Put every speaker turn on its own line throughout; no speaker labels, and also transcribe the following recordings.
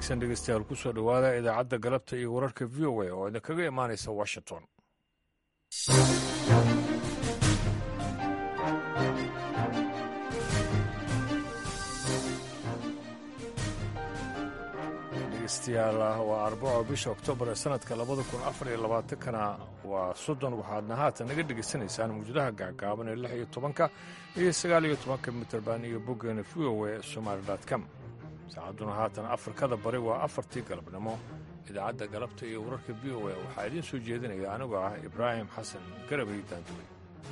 wanaagsan dhegeystayaal ku soo dhowaada idaacadda galabta iyo wararka v o a oo idinkaga imaanaysa washington dhegeystayaal waa arbaco bisha oktoobar ee sanadka labada kun afar iyo labaatankana waa soddon waxaadna haatan naga dhegaysanaysaan mawjadaha gaagaaban ee lix iyo tobanka iyo sagaal iyo tobanka mitrbaan iyo boggeena v o a somaali com saacadduna haatan afrikada bari waa afartii galabnimo idaacadda galabta iyo wararka v o a waxaa idiin soo jeedinaya anigoo ah ibraahim xasan garabay daanduwe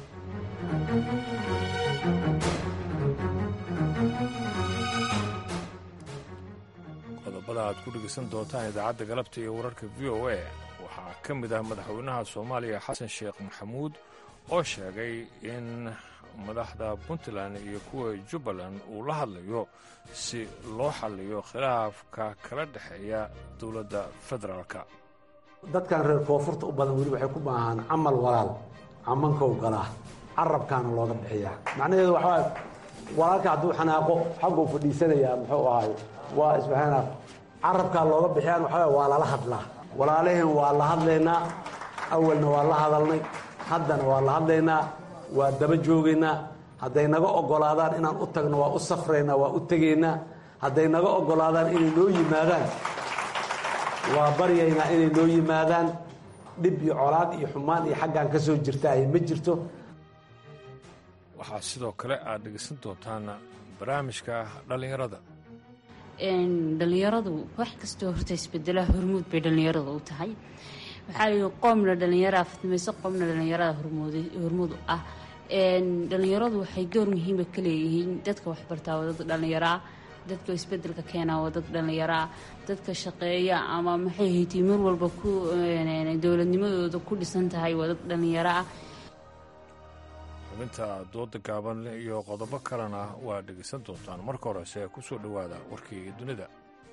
qodobada aad ku dhegaysan doontaan idaacadda galabta iyo wararka v o a waxaa ka mid ah madaxweynaha soomaaliya xasan sheekh maxamuud oo sheegay in madaxda puntland iyo kuwa jubbaland uu la hadlayo si loo xalliyo khilaafka kala dhexeeya dowladda federaalka
dadkan reer koonfurta u badan weli waxay ku baahaan camal walaal camankow galaa carabkaana looga bixiyaa macnaheedu waxaa walaalka hadduu xanaaqo xagguu fadhiisanayaa muxuu ahay waa isbaxaana carabkaa looga bixiyaan waxaa waa lala hadlaa walaalaheen waa la hadlaynaa awalna waa la hadalnay haddana waa la hadlaynaa waa daba joogaynaa hadday naga oggolaadaan inaan u tagno waa u safraynaa waa u tegaynaa hadday naga oggolaadaan inay noo yimaadaan waa baryaynaa inay noo yimaadaan dhib iyo colaad iyo xumaan iyo xaggaan ka soo jirtaaye ma jirto
waxaa sidoo kale aad dhegaysan doontaan barnaamijka dhallinyarada
dhallinyaradu wax kastoo horta isbedela hormuud bay dhallinyarada u tahay waxaa lii qoomna dhallinyaraa fidmayso qoomna dhallinyarada hormuud ah dhallinyaradu waxay door muhiima ka leeyihiin dadka waxbartaa waa dad dhallinyaraa dadka isbedelka keenaa waa dad dhallinyaraa dadka shaqeeya ama maxay haytay mar walba ku dowladnimadooda ku dhisan tahay waa dad dhallinyaro ah
xubinta dooda gaaban iyo qodobo kalena waa dhegaysan doontaan marka horese ku soo dhowaada warkii dunida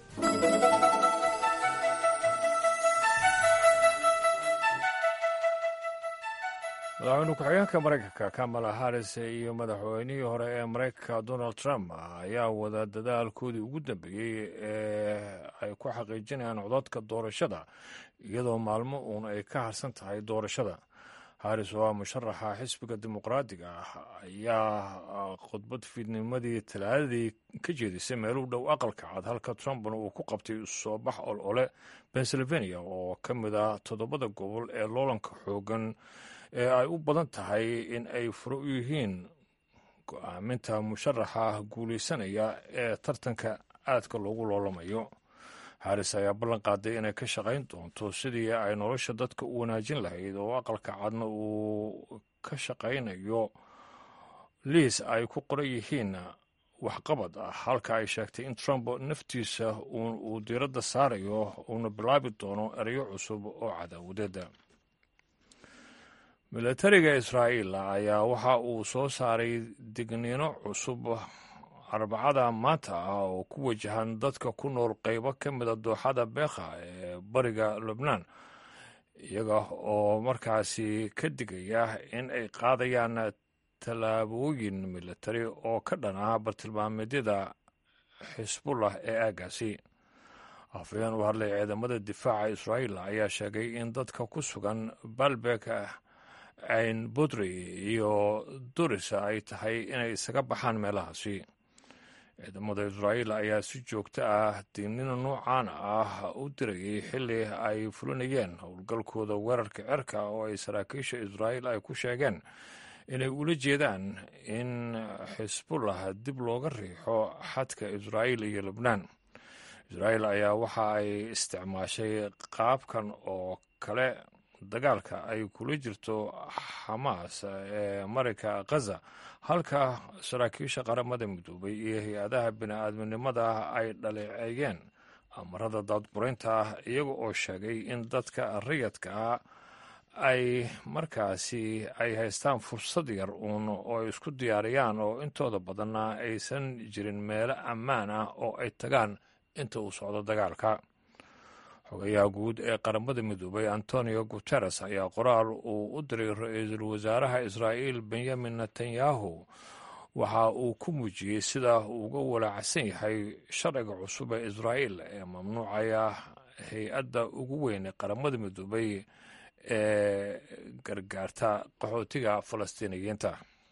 madaxweyne ku-xigeenka maraykanka kamala harris iyo madaxweynihii hore ee maraykanka donald trump ayaa wada dadaalkoodii ugu dambeeyey ee ay ku xaqiijinayaan codadka doorashada iyadoo maalmo uun ay ka harsan tahay doorashada haris oo ah musharaxa xisbiga dimuqraadiga ah ayaa khudbad fiidnimadii talaadadii ka jeedisay meel u dhow aqalka cad halka trumpna uu ku qabtay soo bax ol ole pennsylvania oo ka mid ah toddobada gobol ee loolanka xoogan ee ay u badan tahay in ay furo u yihiin go-aaminta musharaxa guulaysanaya ee tartanka aadka loogu loolamayo haris ayaa ballan qaaday inay ka shaqayn doonto sidii ay nolosha dadka u wanaajin lahayd oo aqalka cadna uu ka shaqaynayo liis ay ku qoran yihiin waxqabad ah halka ay sheegtay in trump naftiisa uu diiradda saarayo uuna bilaabi doono erayo cusub oo cadaawadeeda milatariga israa'iil ayaa waxa uu soo saaray digniino cusub arbacada maanta ah oo ku wajahan dadka ku nool qaybo ka mida dooxada beekha ee bariga lubnaan iyaga oo markaasi ka digaya in ay qaadayaan tallaabooyin milatari oo ka dhan ah bartilmaameedyada xisbullah ee aagaasi afhayeen u hadlay ciidamada difaaca israa'iil ayaa sheegay in dadka ku sugan baalbek ayn budri iyo duris ay tahay inay isaga baxaan meelahaasi ciidamada israa'iil ayaa si joogto ah dignina noocan ah u dirayay xilli ay fulinayeen howlgalkooda weerarka cerka oo ay saraakiisha israa'iil ay ku sheegeen inay ula jeedaan in xisbullah dib looga riixo xadka israa'iil iyo lubnaan israa'iil ayaa waxa ay isticmaashay qaabkan oo kale dagaalka ay kula jirto xamaas ee marayka khaza halka saraakiisha qaramada midoobay iyo hay-adaha bini-aadminimada ay dhaleeceeyeen amarada daadguraynta ah iyaga oo sheegay in dadka rayadka ay markaasi ay haystaan fursad yar uun oo ay isku diyaariyaan oo intooda badanna aysan jirin meelo ammaan ah oo ay tagaan inta uu socdo dagaalka xogayaha guud ee qaramada midoobay antonio guteres ayaa qoraal uu u diray ra-iisul wasaaraha israa'iil benyamin netanyahu waxa uu ku muujiyey sida uu uga walaacsan yahay sharciga cusub ee israa'iil ee mamnuucaya hay-adda ugu weyn ee qaramada midoobay ee gargaarta qaxootiga falastiiniyiinta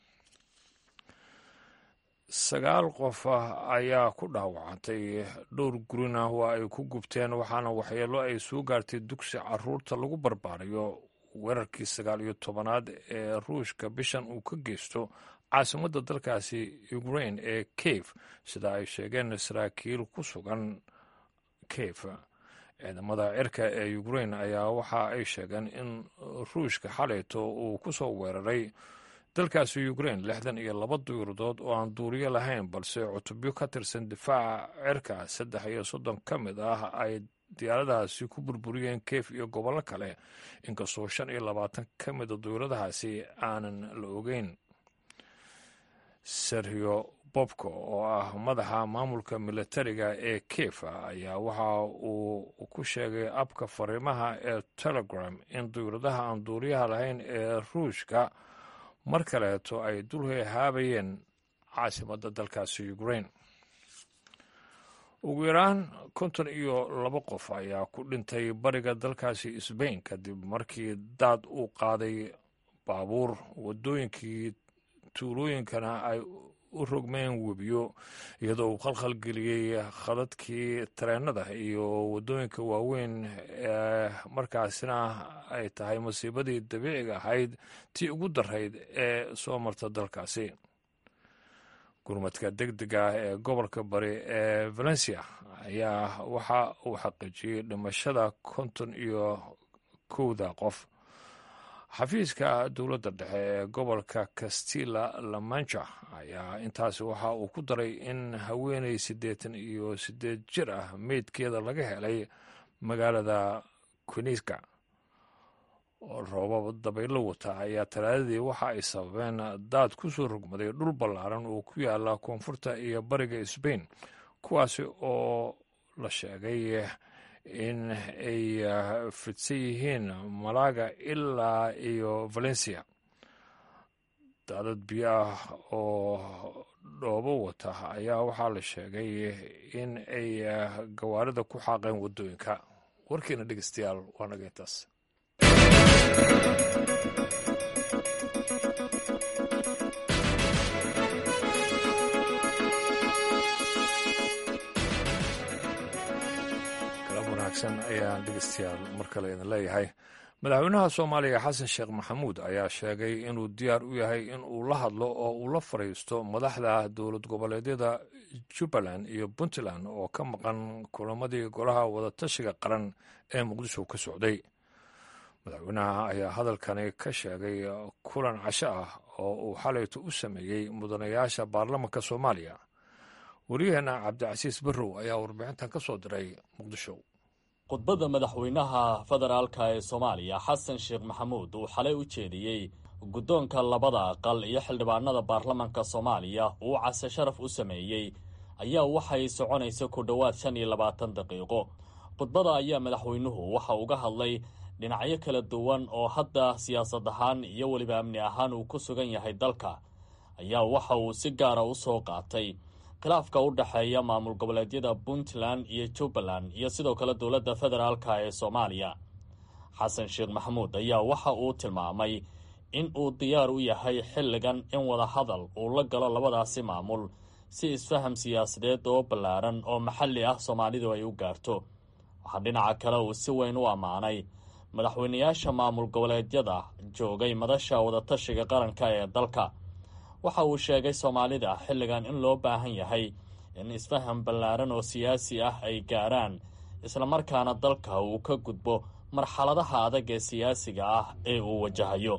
sagaal qof ayaa ku dhaawacantay dhowr gurina waa ay ku gubteen waxaana waxyeelo ay soo gaartay dugsi caruurta lagu barbaarayo weerarkii sagaal iyo tobanaad ee ruushka bishan uu ka geysto caasimadda dalkaasi ukrain ee kiev sida ay sheegeen saraakiil ku sugan kiev ciidamada cirka ee ukrain ayaa waxa ay sheegeen in ruushka xalayto uu ku soo weeraray dalkaasi ukrain lixdan iyo laba duyuuradood oo aan duuriyo lahayn balse cutubyo ka tirsan difaaca cirka saddex iyo soddon ka mid ah ay diyaaradahaasi ku burburiyeen kiev iyo gobollo kale inkastoo shan iyo labaatan ka mida duyuuradahaasi aanan la ogeyn serhio bobko oo ah madaxa maamulka militariga ee kiev ayaa waxa uu ku sheegay abka fariimaha ee telegram in duyuuradaha aan duuriyaha lahayn ee ruushka mar kaleeto ay dul haabayeen caasimadda dalkaasi ukrain ugu yaraan konton iyo laba qof ayaa ku dhintay bariga dalkaasi sbain kadib markii daad uu qaaday baabuur waddooyinkii tuulooyinkana ay u rogmeen webiyo iyadoo uu khalkhal geliyey khadadkii tareenada iyo waddooyinka waaweyn ee markaasina ay tahay masiibadii dabiiciga ahayd tii ugu darayd ee soo marta dalkaasi gurmadka deg dega ee gobolka bari ee valencia ayaa waxa uu xaqiijiyey dhimashada konton iyo kowda qof xafiiska dowladda dhexe ee gobolka castilla la mancha ayaa intaasi waxa uu ku daray in haweeney siddeetan iyo siddeed jir ah meydkeeda laga helay magaalada quiniska roobab dabaylo wata ayaa talaadadii waxa ay sababeen daad ku soo rogmaday dhul ballaaran oo ku yaala koonfurta iyo bariga sbain kuwaasi oo la sheegay in ay fidsan yihiin malaga ilaa iyo valencia daadad biyo ah oo dhoobo wata ayaa waxaa la sheegay in ay gawaarida ku xaaqeen waddooyinka warkiina dhegeystayaal waa naga intaas ayaan dhegeystayaal mar kale idin leeyahay madaxweynaha soomaaliya xasan sheekh maxamuud ayaa sheegay inuu diyaar u yahay in uu la hadlo oo uu la fadhiisto madaxda dowlad goboleedyada jubbaland iyo puntland oo ka maqan kulamadii golaha wadatashiga qaran ee muqdisho ka socday madaxweynaha ayaa hadalkani ka sheegay kulan casho ah oo uu xalayto u sameeyey mudanayaasha baarlamanka soomaaliya waryaheena cabdicasiis barrow ayaa warbixintan ka soo diray muqdisho
khudbadda madaxweynaha federaalka ee soomaaliya xasan sheekh maxamuud uu xalay u jeediyey guddoonka labada aqal iyo xildhibaanada baarlamanka soomaaliya uu case sharaf u sameeyey ayaa waxay soconaysa ku dhowaad shan iyo labaatan daqiiqo khudbada ayaa madaxweynuhu waxa uga hadlay dhinacyo kala duwan oo hadda siyaasad ahaan iyo weliba amni ahaan uu ku sugan yahay dalka ayaa waxa uu si gaara u soo qaatay khilaafka u dhexeeya maamul goboleedyada puntland iyo jubbaland iyo sidoo kale dowladda federaalka ee soomaaliya xasan sheekh maxamuud ayaa waxa uu tilmaamay in uu diyaar u yahay xilligan in wada hadal uu la galo labadaasi maamul si isfaham siyaasadeed oo ballaaran oo maxalli ah soomaalidu ay u gaarto waxaa dhinaca kale uu si weyn u ammaanay madaxweynayaasha maamul goboleedyada joogay madasha wadatashiga qaranka ee dalka waxa uu sheegay soomaalida xilligan in loo baahan yahay in isfaham ballaaran oo siyaasi ah ay gaaraan islamarkaana dalka uu ka gudbo marxaladaha adag ee siyaasiga ah ee uu wajahayo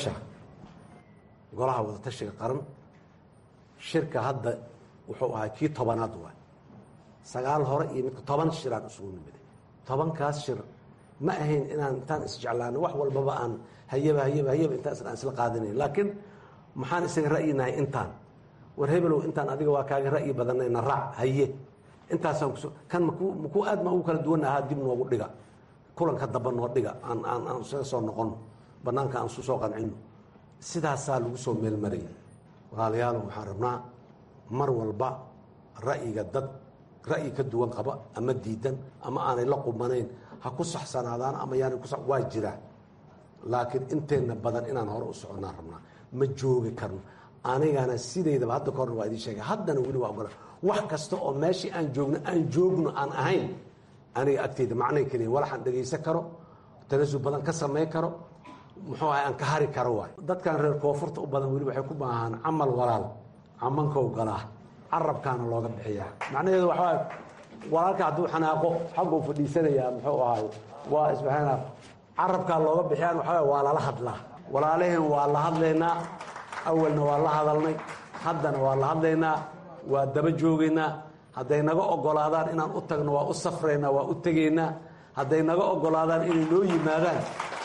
golaha wadatashiga qaran shirka hadda wuxuu ahaa kii tobanaad waay sagaal hore iyo midka toban shiraan isugu nimiday tobankaas shir ma ahayn inaan intaan isjeclaano wax walbaba aan hayaba hayaba hayaba intaas aan isla qaadanayn laakiin maxaan isaga ra'yinahay intaan war hebelow intaan adiga waa kaaga ra'yi badanayna raac haye intaasaan kus kan makuu makuu aad ma ugu kala duwan ahaa dib noogu dhiga kulanka damba noo dhiga aan aan aan isaga soo noqono bannaanka aan isu soo qancino sidaasaa lagu soo meelmarayay walaalayaal waxaan rabnaa mar walba ra'yiga dad ra'yi ka duwan qaba ama diidan ama aanay la qubanayn ha ku saxsanaadaan ama yaanay ku waa jiraa laakiin inteenna badan inaan hore u soconnaan rabnaa ma joogi karno anigana sidaydaba hadda ka horna waa idiin sheegay haddana weli waa ogola wax kasta oo meeshii aan joogno aan joogno aan ahayn aniga agteyda macnay keliya walaxaan dhegaysan karo tanasul badan ka samayn karo muxuu ahay aan ka hari karo waay dadkan reer koonfurta u badan weli waxay ku baahaan camal walaal camankow galaa carabkaana looga bixiyaa macnaheedu waxaa walaalka hadduu xanaaqo xagguu fadhiisanayaa muxuu ahay waa isbaxana carabkaa looga bixiyaan waxaa waa lala hadlaa walaalaheen waa la hadlaynaa awalna waa la hadalnay haddana waa la hadlaynaa waa daba joogaynaa hadday naga ogolaadaan inaan u tagno waa u safraynaa waa u tegaynaa hadday naga ogolaadaan inay noo yimaadaan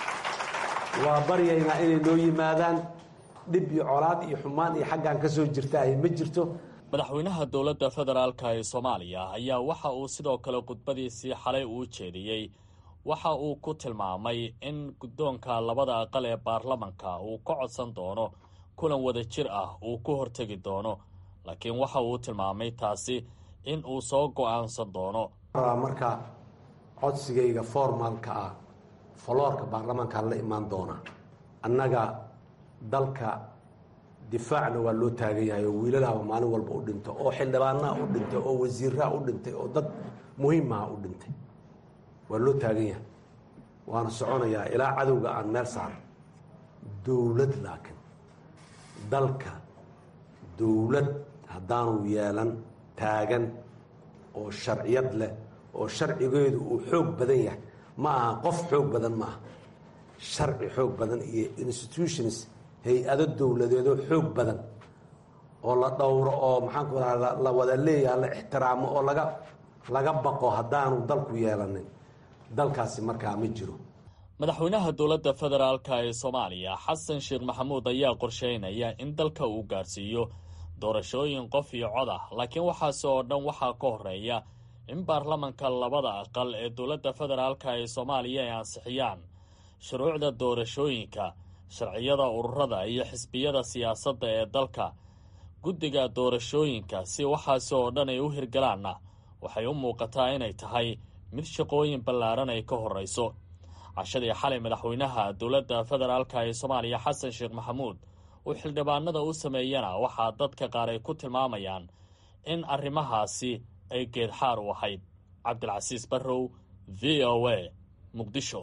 waa baryaynaa inay noo yimaadaan dhib iyo colaad iyo xumaan iyo xaggaan ka soo jirtaahy ma jirto
madaxweynaha dowladda federaalka ee soomaaliya ayaa waxa uu sidoo kale khudbadiisii xalay uu jeediyey waxa uu ku tilmaamay in guddoonka labada aqal ee baarlamanka uu ka codsan doono kulan wada jir ah uu ku hortegi doono laakiin waxa uu tilmaamay taasi in uu soo go-aansan doono
marka codsigayga formaalka ah foloorka baarlamaankaan la imaan doona annaga dalka difaacna waa loo taagan yahay oo wiilalaaba maalin walba u dhinto oo xildhibaanaha u dhintay oo wasiiraha u dhintay oo dad muhiimaha u dhintay waa loo taagan yahay waana soconayaa ilaa cadowga aan meel saaro dowlad laakiin dalka dowlad haddaanu yeelan taagan oo sharciyad leh oo sharcigeedu uu xoog badan yahay ma aha qof xoog badan ma aha sharci xoog badan iyo institutions hay-ado dowladeedoo xoog badan oo la dhowro oo maxaanku raa la wada leeyaha la ixtiraamo oo laga laga baqo haddaanu dalku yeelanin dalkaasi markaa ma jiro
madaxweynaha dowladda federaalka ee soomaaliya xasan sheekh maxamuud ayaa qorsheynaya in dalka uu gaarsiiyo doorashooyin qof iyo cod ah laakiin waxaasi oo dhan waxaa ka horeeya in baarlamanka labada aqal ee dowladda federaalka ee soomaaliya ay ansixiyaan shuruucda doorashooyinka sharciyada ururada iyo xisbiyada siyaasadda ee dalka guddiga doorashooyinka si waxaasi oo dhan ay u hirgalaanna waxay u muuqataa inay tahay mid shaqooyin ballaaran ay ka horrayso cashadii xalay madaxweynaha dowladda federaalka ee soomaaliya xasan sheekh maxamuud uu xildhibaanada u sameeyana waxaa dadka qaar ay ku tilmaamayaan in arrimahaasi ay geedxaar u ahayd cabdilcasiis barrow v o a muqdisho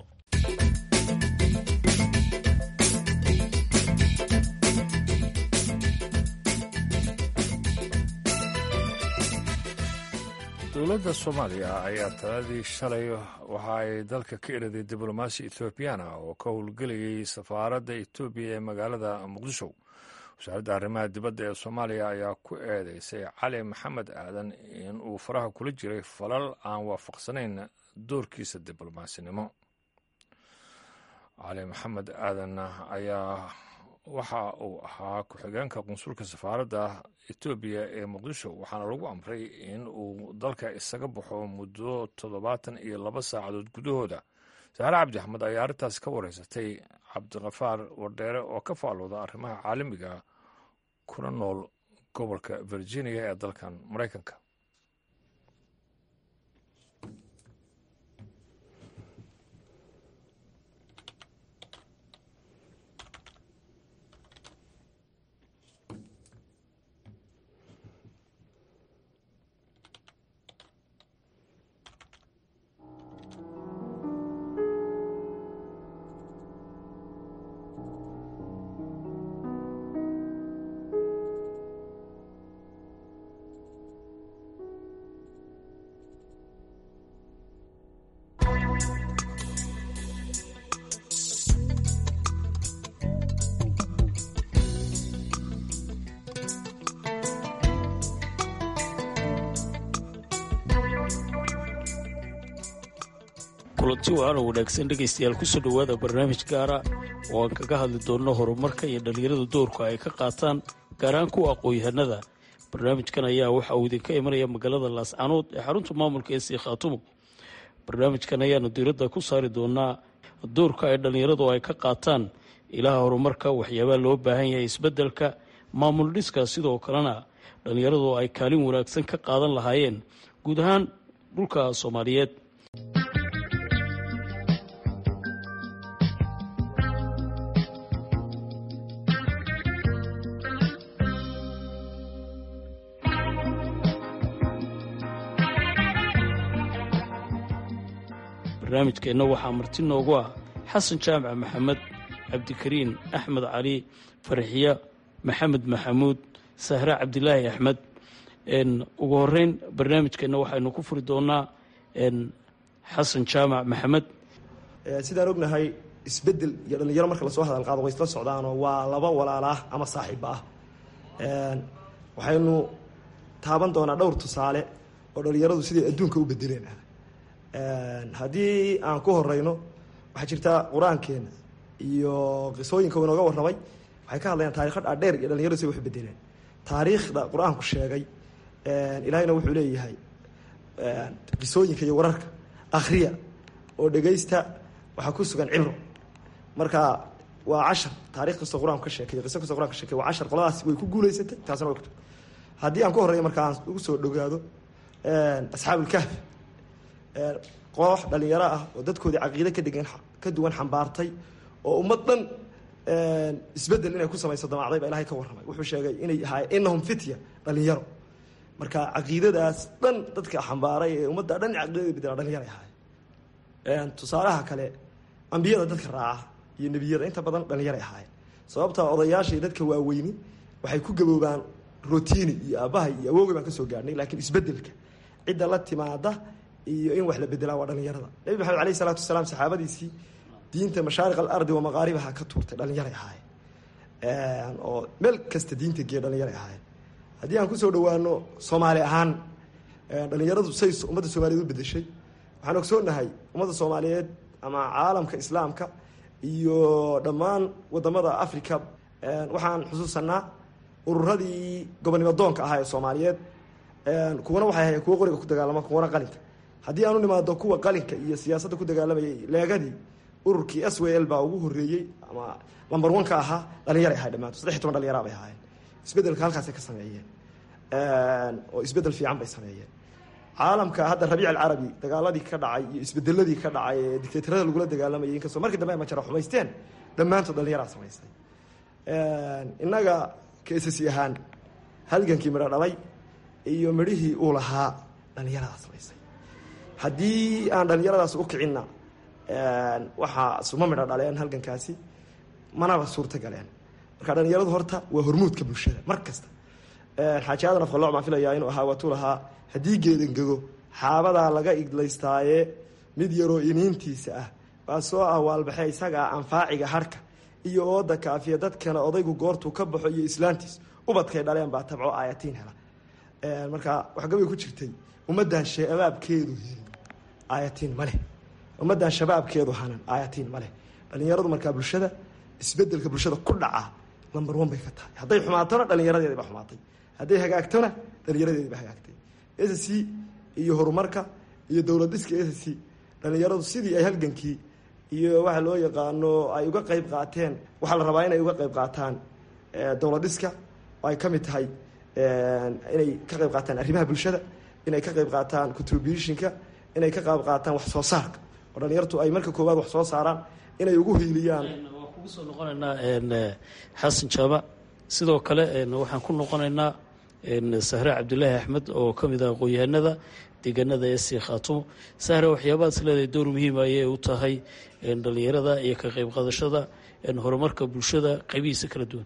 dowladda soomaaliya ayaa taladii shalay waxa ay dalka ka eraday diblomaasi ethoobiyaana oo ka howlgelayay safaaradda etoobiya ee magaalada muqdisho wasaaradda arrimaha dibadda ee soomaaliya ayaa ku eedeysay cali maxamed aadan in uu faraha kula jiray falal aan waafaqsanayn doorkiisa diblomasinimo cali maxamed aadan ayaa waxa uu ahaa ku-xigeenka qunsulka safaaradda etoobiya ee muqdisho waxaana lagu amray in uu dalka isaga baxo muddo toddobaatan iyo laba saacadood gudahooda saare cabdi axmed ayaa arrintaas ka wareysatay cabdikafaar wardheere oo ka faalooda arrimaha caalamiga kuna nool gobolka virginia ee dalkan maraykanka
kulanti waana wanaagsan dhegaystayaal kusoo dhowaada barnaamij gaara oo aan kaga hadli doonno horumarka iyo dhallinyarada doorka ay ka qaataan gaar ahaan kuwa aqoon-yahanada barnaamijkan ayaa waxa uu idinka imanaya magaalada laascanood ee xarunta maamulka ee sii khaatumo barnaamijkan ayaanu diiradda ku saari doonaa doorka ay dhallinyaradu ay ka qaataan ilaha horumarka waxyaabaha loo baahan yahay isbeddelka maamul dhiska sidoo kalena dhallinyaradu ay kaalin wanaagsan ka qaadan lahaayeen guud ahaan dhulka soomaaliyeed barnaamijkeenna waxaa marti noogu ah xasan jaamac maxamed cabdikariin axmed cali farxiya maxamed maxamuud sahre cabdilaahi axmed ugu horeyn barnaamijkeenna waxaynu ku furi doonaa xasan jaamac maxamed
sidaan ognahay isbedel iyo dhallinyaro marka lasoo hadal qaado way isla socdaanoo waa laba walaala ah ama saaxiiba ah waxaynu taaban doonaa dhowr tusaale oo dhallinyaradu siday adduunka u bedeleen ah haddii aan ku horeyno waxaa jirta qur-aankeena iyo qisooyinka uu inooga warramay waxay ka hadlayaan taarikha dhaadheer iyo dhalinyaradu siday wax u bedeleen taariikhda qur-aanku sheegay ilaahayna wuxuu leeyahay qisooyinka iyo wararka akhriya oo dhegaysta waxaa ku sugan cibro marka waa cashar taarikh kastoo qur-aanku ka sheekay qiso kastoo quraan ka sheekay waa cashar qoladaas way ku guuleysatay taasna way ku haddii aan ku horreeyo marka aan ugu soo dhogaado asxaabulkahf koox dhalinyaro ah oo dadkoodii caqiide ka degan ka duwan xambaartay oo ummad dhan isbedel inay ku samayso damacday baa ilahay ka warramay wuxuu sheegay inay ahaay inahum fitya dhalinyaro marka caqiidadaas dhan dadka xambaaray ee ummadda dhan caqiidada bedela dhalinyaro ahaayeen tusaalaha kale ambiyada dadka raaca iyo nebiyada inta badan dhalinyaro ahaayeen sababta odayaashii dadka waaweyni waxay ku gaboobaan rotini iyo aabbahay iyo awoogay baan kasoo gaarhnay laakiin isbedelka cidda la timaada iyo in wax la bedelaa waa dhalinyarada nebi maxamed alayh isalaatu wasalaam saxaabadiisii diinta mashaariq alardi wa maqaaribaha ka tuurtay dhalinyaray ahaayeen oo meel kasta diinta geeya dhalinyaray ahaayeen haddii aan kusoo dhawaano soomaali ahaan dhalinyaradu say ummadda soomaaliyeed u bedeshay waxaan ogsoonahay ummadda soomaaliyeed ama caalamka islaamka iyo dhammaan wadamada africa waxaan xusuusanaa ururadii gobonimo doonka ahaa ee soomaaliyeed kuwana waxay ahayen kuwo qoriga ku dagaalama kuwana qalinka haddii aan u nimaado kuwa qalinka iyo siyaasadda ku dagaalamayay leegadii ururkii s w l baa ugu horeeyey ama lamber one ka ahaa dhalinyaray ahay dhamaanto saddex toban dhalinyara bay ahaayeen isbedelka halkaasay ka sameeyeen oo isbedel fiican bay sameeyeen caalamka hadda rabiic alcarabi dagaaladii ka dhacay iyo isbedeladii ka dhacay ee dictatorada lagula dagaalamayay inkastoo markii dambe ay majara xumaysteen dhammaantood dhalinyaraa samaystay innaga ksasi ahaan halgankii midho dhalay iyo midhihii uu lahaa dhalinyaradaa samaysay haddii aan dhalinyaradaas u kicinna waxaa suma midho dhaleen halgankaasi manaba suurta galeen marka dhalinyaradu horta waa hormuudka bulshada mar kasta xaaji aadan afqalooc baan filayaa inuu ahaa waatuu lahaa haddii geedangego xaabadaa laga iglaystaaye mid yaroo iniintiisa ah baa soo ah waalbaxe isagaa anfaaciga harka iyo ooda kaafiya dadkana odaygu goortuu ka baxo iyo islaantiis ubadkay dhaleen baa tabco aayatiin hela marka waxgabay ku jirtay ummaddan shabaabkeedu helin aayatiin ma leh ummaddan shabaabkeedu hanan aayatiin ma leh dhalinyaradu markaa bulshada isbedelka bulshada ku dhaca lamber one bay ka tahay hadday xumaatona dhalinyaradeedi ba xumaatay hadday hagaagtona dhalinyaradeedi ba hagaagtay s c iyo horumarka iyo dowlad dhiska s c dhalinyaradu sidii ay halgankii iyo waxa loo yaqaano ay uga qeyb qaateen waxaa la rabaa inay uga qeyb qaataan dowlad dhiska oo ay ka mid tahay inay ka qeyb qaataan arrimaha bulshada inay ka qeyb qaataan contributionka inay ka qeyb qaataan wax soo saarka oo dhalinyartu ay marka koowaad wax soo saaraan inay ugu hiiliyaan
waan kugu soo noqonaynaa xasan jaamac sidoo kale waxaan ku noqonaynaa sahre cabdilaahi axmed oo ka mid ah aqoon-yahanada deegaanada ee sii khaatumo sahre waxyaabahaas leedahay door muhiim ayay u tahay dhalinyarada iyo ka qeyb qaadashada horumarka bulshada qeybihiisa kala duwan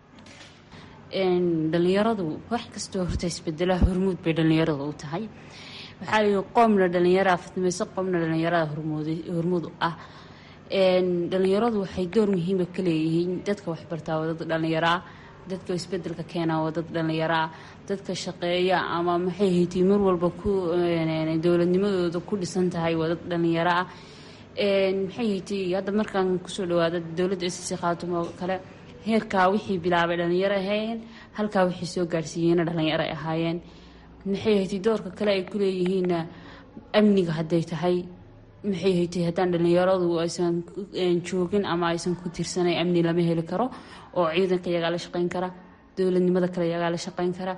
dhalinyaradu wax kastoo horta isbedelaha hormuud bay dhalinyarada u tahay waxaa lii qoomna dhalinyaraa fidmayso qoomna dhalinyarada hormuud ah dhalinyaradu waxay door muhiima ka leeyihiin dadka waxbartaa waa dad dhalinyaraa dadka isbedelka keenaa waa dad dhalinyaraa dadka shaqeeya ama maxay haytay mar walba ku dowladnimadooda ku dhisan tahay waa dad dhalinyaro ah maxay haytay hadda markaan kusoo dhawaada dowladda sc khaatum oo kale heerkaa wixii bilaabay dhalinyaro ahaayeen halkaa wixii soo gaarsiiyeyna dhalinyaro ay ahaayeen maxay haytay doorka kale ay kuleeyihiinna amniga hadday tahay maxay haytay haddaan dhalinyaradu aysan joogin ama aysan ku tirsanayn amni lama heli karo oo ciidanka iyagaa la shaqeyn kara dowladnimada kale iyagaa la shaqeyn kara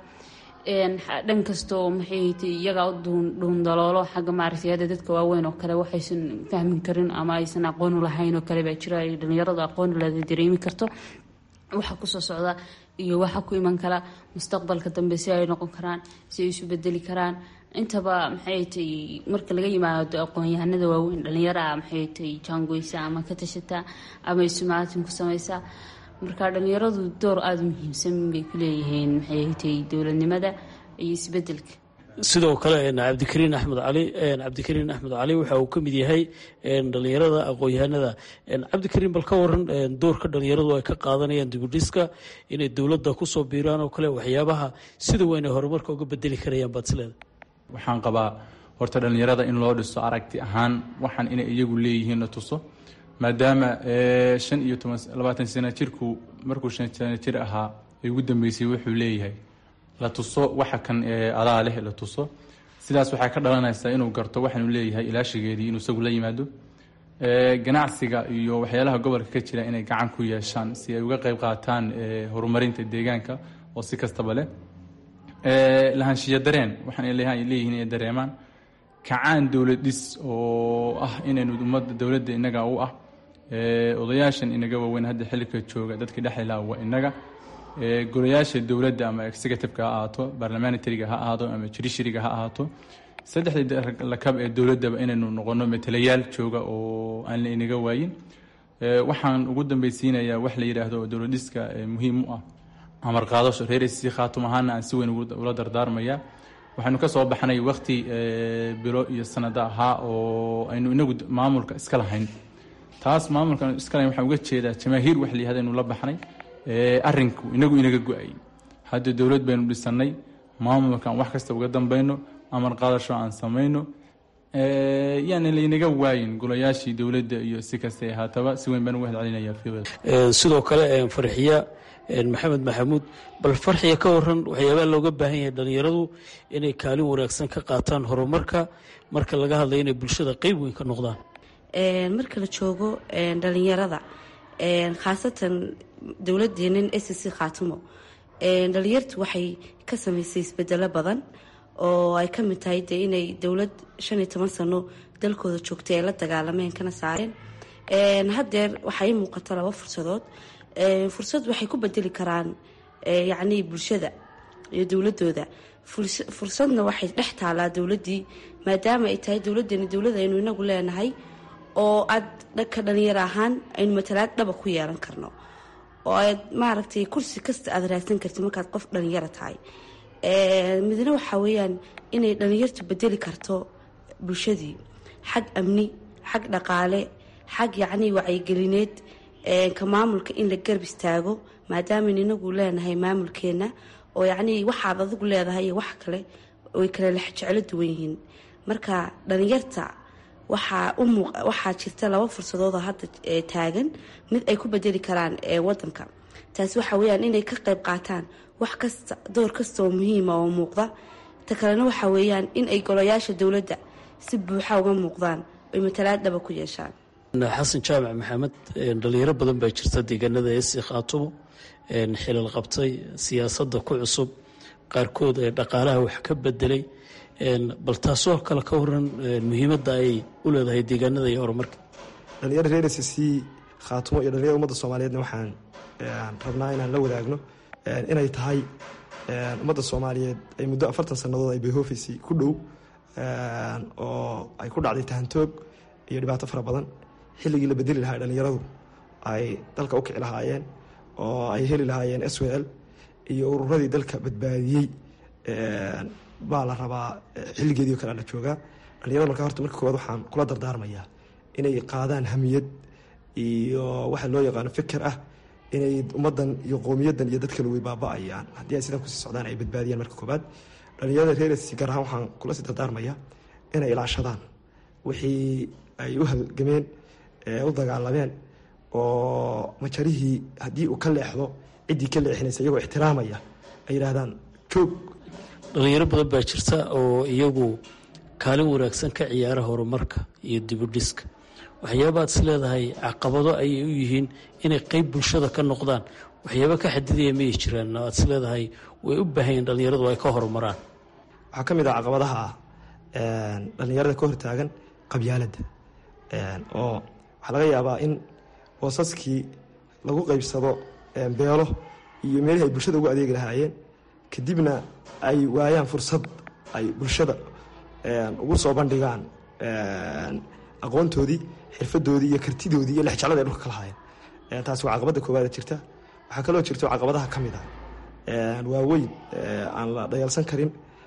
dhan kasta oo maxay iyagaa u dhuundaloolo xagga maaragtayada dadka waaweyn oo kale waxaysan fahmin karin ama aysan aqoon u lahayn oo kale baa jiro ay dhalinyaradu aqoon ulada dareemi karto waxa kusoo socda iyo waxa ku iman kara mustaqbalka dambe si ay noqon karaan si ay isu bedeli karaan intaba maxay tay marka laga yimaado aqoon-yahanada waaweyn dhalinyara maxay tay jaangoysa ama ka tashata ama isumaatin ku samaysa marka dhalinyaradu door aada u muhiimsan bay ku leeyihiin maxay tay dowladnimada iyo isbedelka
sidoo kale cabdikariin axmed cali cabdikariin axmed cali waxa uu ka mid yahay dhalinyarada aqoon-yahanada cabdikariin bal ka waran doorka dhalinyaradu ay ka qaadanayaan dibudhiska inay dowladda kusoo biiraan oo kale waxyaabaha sida weyn ay horumarka uga bedeli karayaan baad isleeda
waxaan qabaa horta dhalinyarada in loo dhiso aragti ahaan waxaan inay iyagu leeyihiin la tuso maadaama shan iyo toban labaatan sana jirku markuu shan sana jir ahaa ay ugu dambeysay wuxuu leeyahay la tuso waxa kan adaa leh la tuso sidaas waxaa ka dhalanaysaa inuu garto waxaanu leeyahay ilaashigeedii inuu isagu la yimaado ganacsiga iyo waxyaalaha gobolka ka jira inay gacan ku yeeshaan si ay uga qeyb qaataan horumarinta deegaanka oo si kastaba leh lahaanshiya dareen waxaan leeyihiin inay dareemaan kacaan dowlad dhis oo ah inaynu ummadda dowladda inaga u ah odayaashan inaga waaweyn hadda xilika jooga dadka dhexilaa waa inaga golayaasha dowladda ama executiveka ha ahaato barlamanitariga ha ahaato ama judishariga ha ahaato saddexdii lakab ee dowladdaba inaynu noqono matalayaal jooga oo aan la inaga waayin waxaan ugu dambeysiinayaa wax la yidhaahdo oo dowladhiska muhiim u ah amar qaadasho reer si khaatum ahaana aan si weyn ula dardaarmaya waxaynu ka soo baxnay wakti bilo iyo sanado ahaa oo aynu inagu maamulka iska lahayn taas maamulka iska lahayn waxaan uga jeedaa jamaahiir wax la yihahda aynu la baxnay arinku inagu inaga go-ay hadda dowlad baynu dhisanay maamulkaan wax kasta uga dambayno amar qaadasho aan samayno yaana laynaga waayin golayaashii dowladda iyo si kasta ahaataba si weyn baan uga hadcelinaya
sidoo kale farxiya maxamed maxamuud bal farxiya ka waran waxyaabaa looga baahan yahay dhalinyaradu inay kaalin wanaagsan ka qaataan horumarka marka laga hadlayo inay bulshada qeyb weyn ka noqdaan
marka la joogo dhalinyarada khaasatan dowladeenan s c khaatimo dhalinyartu waxay ka sameysay isbedelo badan oo ay kamid tahay de inay dowlad shan iyo toban sano dalkooda joogtay ay la dagaalameen kana saareen hadeer waxaa ii muuqata laba fursadood fursad waxay ku bedeli karaan yacnii bulshada iyo dowladooda fursadna waxay dhex taalaa dowladii maadaama ay tahay dowladeeni dowlad aynu inagu leenahay oo aad dhanka dhalinyaro ahaan aynu matalaad dhaba ku yeelan karno oo aad maaragtay kursi kasta aad raadsan karti markaad qof dhalinyaro tahay midna waxaa weeyaan inay dhalinyartu bedeli karto bulshadii xag amni xag dhaqaale xag yacnii wacyigelineed ka maamulka in la garb istaago maadaamayn inagu leenahay maamulkeena oo yacnii waxaad adigu leedahay iyo wax kale way kale lex jeclo duwan yihiin marka dhalinyarta waxaa u muuq waxaa jirta laba fursadood oo hadda taagan mid ay ku bedeli karaan wadanka taasi waxa weeyaan inay ka qayb qaataan wax kasta door kasta oo muhiima oo muuqda ta kalena waxa weeyaan in ay golayaasha dowladda si buuxa uga muuqdaan oy matalaad dhaba ku yeeshaan
xasan jaamac maxamed dhalinyaro badan baa jirta deegaanada esi khaatumo xilal qabtay siyaasadda ku cusub qaarkood ee dhaqaalaha wax ka bedelay bal taasoo kale ka waran muhiimadda ay u leedahay deegaanada iyo horumarka
dhalinyaro reer s c khaatumo iyo dhalinyaro ummadda soomaaliyeedna waxaan rabnaa inaan la wadaagno inay tahay ummadda soomaaliyeed ay muddo afartan sannadood ay bayhofisi ku dhow oo ay ku dhacday tahantoog iyo dhibaato fara badan xilligii la bedeli lahaa dhalinyaradu ay dalka u kici lahaayeen oo ay heli lahaayeen s w l iyo ururadii dalka badbaadiyey baa la rabaa xilligeedii o kale la joogaa dhalinyarada marka horta marka koowaad waxaan kula dardaarmayaa inay qaadaan hamiyad iyo waxa loo yaqaano fikir ah inay ummadan iyo qowmiyadan iyo dadkale way baaba-ayaan haddii ay sidan kusii socdaan ay badbaadiyaan marka koobaad dhalinyarada reersi gaar ahaan waxaan kula sii dardaarmayaa inay ilaashadaan wixii ay u halgameen u dagaalameen oo majarihii haddii uu ka leexdo ciddii ka leexinaysa iyagoo ixtiraamaya ay yidhaahdaan joog
dhalinyaro badan baa jirta oo iyagu kaalin wanaagsan ka ciyaara horumarka iyo dibudhiska waxyaabaad is leedahay caqabado ayay u yihiin inay qeyb bulshada ka noqdaan waxyaaba ka xadidaya mayay jiraan aad is leedahay way u baahanyeen dhallinyaradu ay ka horumaraan
waxaa ka mid ah caqabadaha ah dhallinyarada ka hortaagan qabyaaladda oo waxaa laga yaabaa in boosaskii lagu qeybsado beelo iyo meelihii ay bulshada ugu adeegi lahaayeen kadibna ay waayaan fursad ay bulshada ugu soo bandhigaan aqoontoodii xirfadoodii iyo kartidoodii iyo lexjeclada ay dhulka ka lahaayeen taasi waa caqabadda koowaada jirta waxaa kaloo jirto caqabadaha ka mid ah waaweyn aan la dhayalsan karin